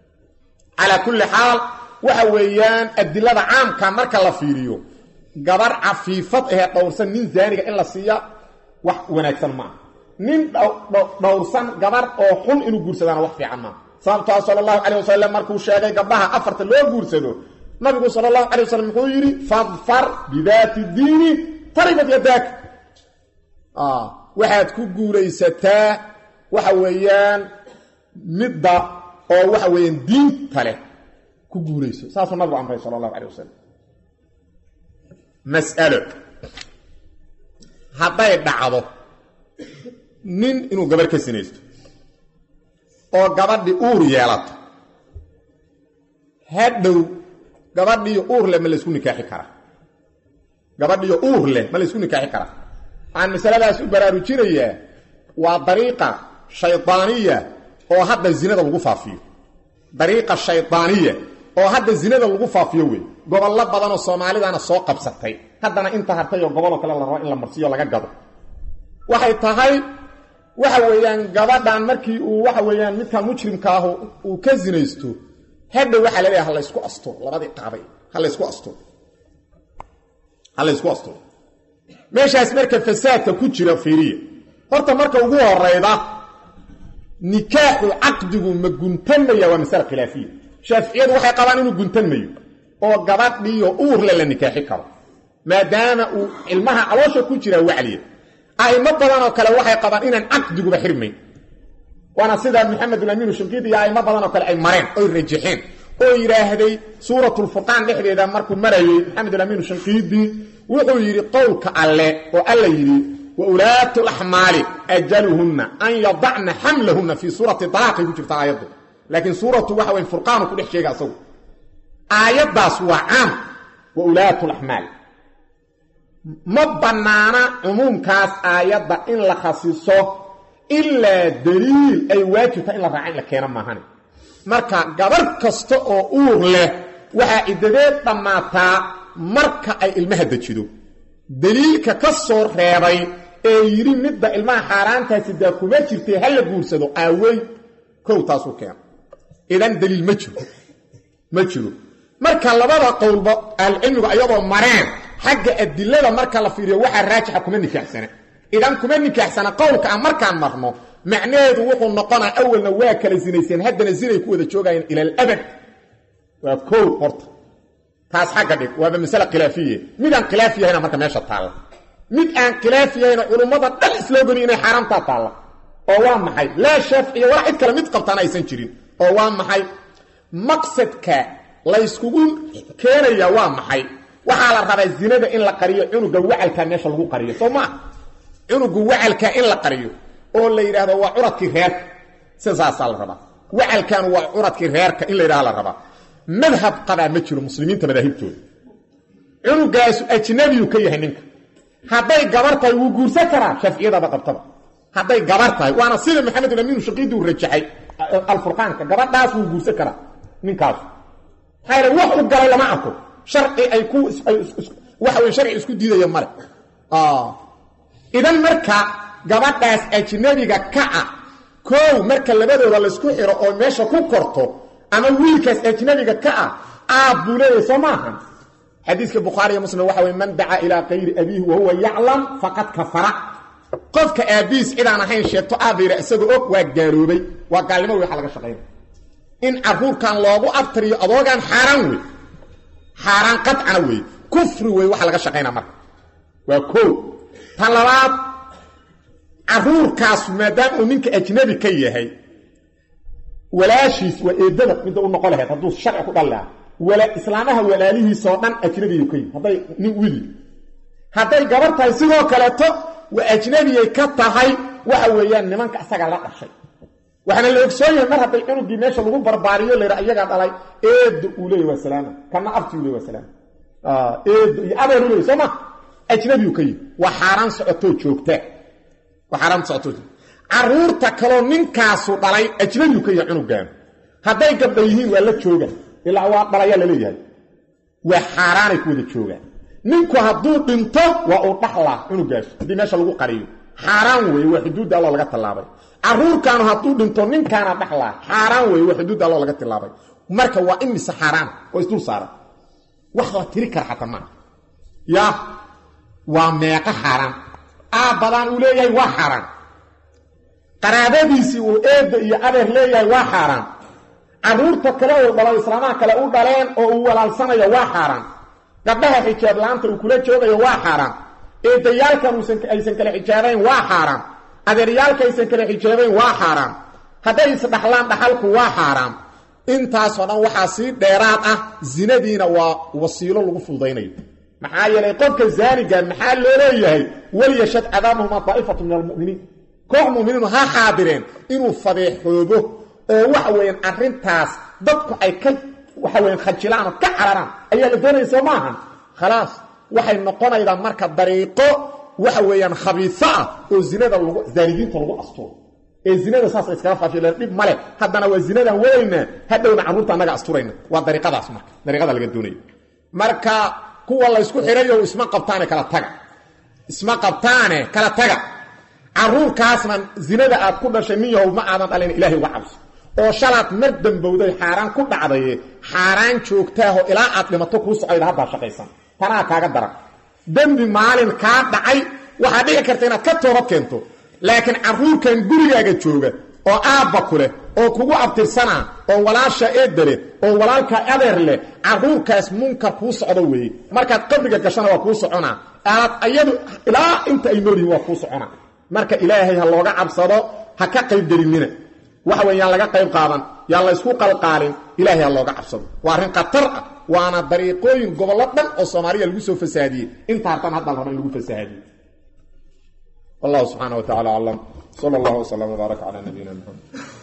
calaa kulli xaal waxa weeyaan adilada caamka marka la fiiriyo gabar cafiifad ahee dhowrsan nin zaaniga in la siiya wax wanaagsan maaha nin dhowrsan gabar oo xun inuu guursadaana wax fiican maaha sababtaa sala allahu calay wasalam markuu sheegay gabdhaha afarta loo guursado nabigu sala allahu calay wasalam muxuu yidhi fadfar bidaati diini taribat yadaak waxaad ku guulaysataa waxa weeyaan midda oo waxa weeyaan diinta leh ku guulayso saasuu nabigu amray sala allahu calay wasalam mas'alo hadday dhacdo nin inuu gabarh ka sinaysto oo gabadhii uur yeelato hadhow gabadhiiyo uur leh ma laysku nikaaxi karaa gabadhiiyo uur leh ma laysku nikaaxi karaa waxaan masaladaas u baraarujinayaa waa dariiqa shaydaaniya oo hadda zinada lagu faafiyo dariiqa shaydaaniya oo hadda zinada lagu faafiyo wey gobollo badanoo soomaalidana soo qabsatay haddana inta hartay oo goboloo kale la rabo in la marsiyo laga gado waxay tahay waxa weeyaan gabadhan markii uu waxa weeyaan midkan mujrimka ah uu ka zinaysto hadha waxaa laleeyahay ha laysku asturo labadii qaabay ha laysku asturo ha laysku asturo meeshaas marka fasaadka ku jira fiiriya horta marka ugu horayda nikaaxu caqdigu ma guntanmaya waa masale khilaafiya shaaficiyadu waxay qabaan inuu guntanmayo oo gabadhiiyo uurle la nikaaxi karo maadaama uu cilmaha caloosha ku jiraa wacliya a'imo badanoo kale waxay qabaan inaan caqdiguba xirmayn waana sida maxamedulamiinu shinqiidi iyo a'imo badanoo kale ay mareen oy rajaxeen oo yidhaahday suuratulfurqaan dhexdeeda markuu marayey maxamedulamiinu shinqiidi wuxuu yidhi qowlka alle oo alla yidhi wa ulaatu laxmaali ajaluhunna an yadacna xamlahunna fii suurati dalaaqay ku jirta aayaddu laakiin suuratu waxa wey furqaanu ku dhex sheega asagu aayaddaas waa caam wa ulaatu laxmaal ma bannaana cumuumkaas aayadda in la khasiso ilaa daliil ay waajibta in la raaca in la keeno maahane marka gabarh kasta oo uur leh waxaa ciddadeed dhammaataa marka ay ilmaha dejido daliilka ka soo reebay ee yidhi midda ilmaha xaaraantaasi daa kuma jirtay ha la guursado aawey kow taasuu keena idan daliil ma jiro ma jiro marka labada qowlba ahlucilmigu ayadoo mareen xagga adilada marka la fiiriyo waxaa raajixa kuma nikaaxsana idan kuma nikaaxsana qowlka aan markaan marno macnaheedu wuxuu noqonaa awalna waa kala sinayseen haddana sinay ku wada joogayeen ila alabad waa kow horta taas xagga dhig waaba masale khilaafiye mid aan khilaaf yahayna marka meesha taalla mid aan khilaaf yahayna culummada dhan isloo goni inay xaaraamtaa taalla oo waa maxay laa shaaficiya walaa cid kale mid qabtaana aysan jirin oo waa maxay maqsadka layskugu keenaya waa maxay waxaa la rabaa zinada in la qariyo cunuga wacalkaa meesha lagu qariyo soo maa cunuga wacalkaa in la qariyo oo la yidhaahdo waa curadkii reerka sidaasaa la rabaa wacalkan waa curadkii reerka in la yidhahdo la rabaa madhab qabaa ma jiro muslimiinta madaahibtooda cunugaasu ajnabiyu ka yahay ninka hadday gabar tahay wuu guursan karaa shaaficiyadaba qabtaba hadday gabar tahay waana sida maxamed amiinu shaqiidi uu rajaxay alfurqaanka gabadhaas wuu guursan karaa ninkaasu maxaa wax u galay lama arko sharci ay ku waxa wey sharci isku diidaya male idan marka gabadhaas ajnabiga kaca koow marka labadooda laysku xiro oo meesha ku korto ama wiilkaas ajnabiga ka ah aab buu leeyahay soo maahan xadiiska bukhaariiyo muslim waxa wey man dacaa ilaa kayri abiihi wahuwa yaclam faqad kafara qofka aabbihiis cidaan ahayn sheegto aabbayra isagoo og waa gaaloobay waa gaalnimo wey waxa laga shaqaynaya in caruurkan loogu abtariyo adoogaan xaaraan wey xaaraan qadcana wey kufri wey waxa laga shaqaynaa marka waa koo tan labaad caruurkaas maadaama uu ninka ajnabi ka yahay walaashiis waa eedada midda u noqon lahayd hadduu sharci ku dhali lahaa wala islaamaha walaalihiisoo dhan ajnabiyu ka yihi hadday nin wili hadday gabar tahay sidoo kaleeto waa ajnabiyay ka tahay waxa weeyaan nimanka isaga la dhashay waxaana la ogsoon yahay mar hadday cunugii meesha lagu barbaariyo la yidhaha iyagaa dhalay eedo uu leeyay waa salaama kana abti uu leey waa salaama eedo iyo adeer u leeyay soo ma ajnabiyu ka yihi waa xaaraan socotoo joogta waa xaaraan socotoo joogta caruurta kaloo ninkaasu dhalay ajnabiyu ka yahay cunugaan hadday gabdha yihiin waa la jooga ilaa waa dhalayaa la leeyahay waa xaaraanay ku wada joogaan ninku hadduu dhinto waa uu dhaxlaa cunugaas haddii meesha lagu qariyo xaaraan weeye waa xuduudda alloo laga tallaabay caruurkaanu hadduu dhinto ninkaana dhaxlaa xaaraan weeye waa xuduudda alloo laga tallaabay marka waa in mise xaaraan oo isdul saaran wax la tiri kara xataa maaha ya waa meeqo xaaraan aabbadaan uu leeyahay waa xaaraan qaraabadiisii uu eedda iyo adeer leeyahay waa xaaraan caruurta kale uu dhalo islaamaha kale u dhaleen oo uu walaalsanayo waa xaaraan gabdhaha xijaab la-aanta uu kula joogayo waa xaaraan eedayaalkan aysan kale xijaabayn waa xaaraan adeeryaalka aysan kale xijaabayn waa xaaraan hadday isdhaxlaan dhaxalku waa xaaraan intaasoo dhan waxaa sii dheeraad ah zinadiina waa wasiilo lagu fududaynayo maxaa yeelay qofka zaaniga maxaa loo leeyahay waliyashad cadaabahuma daa'ifatu min almuminiin koox muminiinu ha xaadireen inuu fadeexoobo oo waxa weeyaan arrintaas dadku ay ka waxa weyan khajilaan oo ka cararaan ayaa la doonaya soo maahan khalaas waxay noqonaydaa marka dariiqo waxa weeyaan khabiiso ah oo zinada lagu zaanigiinta lagu asturo ee zinada saas iskaga faafiyeen dhib male haddana waa zinadan wadaynaa hadhowna carruurta annaga asturayna waa dariiqadaas marka dariiqada laga doonayo marka kuwa laysku xirayo isma qabtaane kala taga isma qabtaane kala taga carruurkaasna zinada aad ku dhashay nin yahow ma aadan dhalin ilaahay uga cabso oo shalaad mar dambowday xaaraan ku dhacdaye xaaraan joogtaaho ilaa aad dhimato kuu socayda haddaa shaqaysan tanaa kaaga daran dembi maalin kaa dhacay waxaa dhici karta inaad ka toobad keento laakiin carruurkan gurigaaga jooga oo aabba ku leh oo kugu abtirsanaa oo walaasha eedda leh oo walaalka adeer leh carruurkaas munkar kuu socdo weeye markaad qabriga gashana waa kuu soconaa aad ayadu ilaa inta ay nool yihin waa kuu soconaa marka ilaahay ha looga cabsado ha ka qaybgelinina waxa weyn yaan laga qayb qaadan yaan la ysku qalqaalin ilaahay ha looga cabsado waa arrin khatar ah waana dariiqooyin gobollo dhan oo soomaaliya lagu soo fasaadiyey inta hartan hadda la raba in lagu fasahaadiye wallahu subxaana wa tacala aclam sala allahu wslam wbaaraka calaa nabiyina maxamed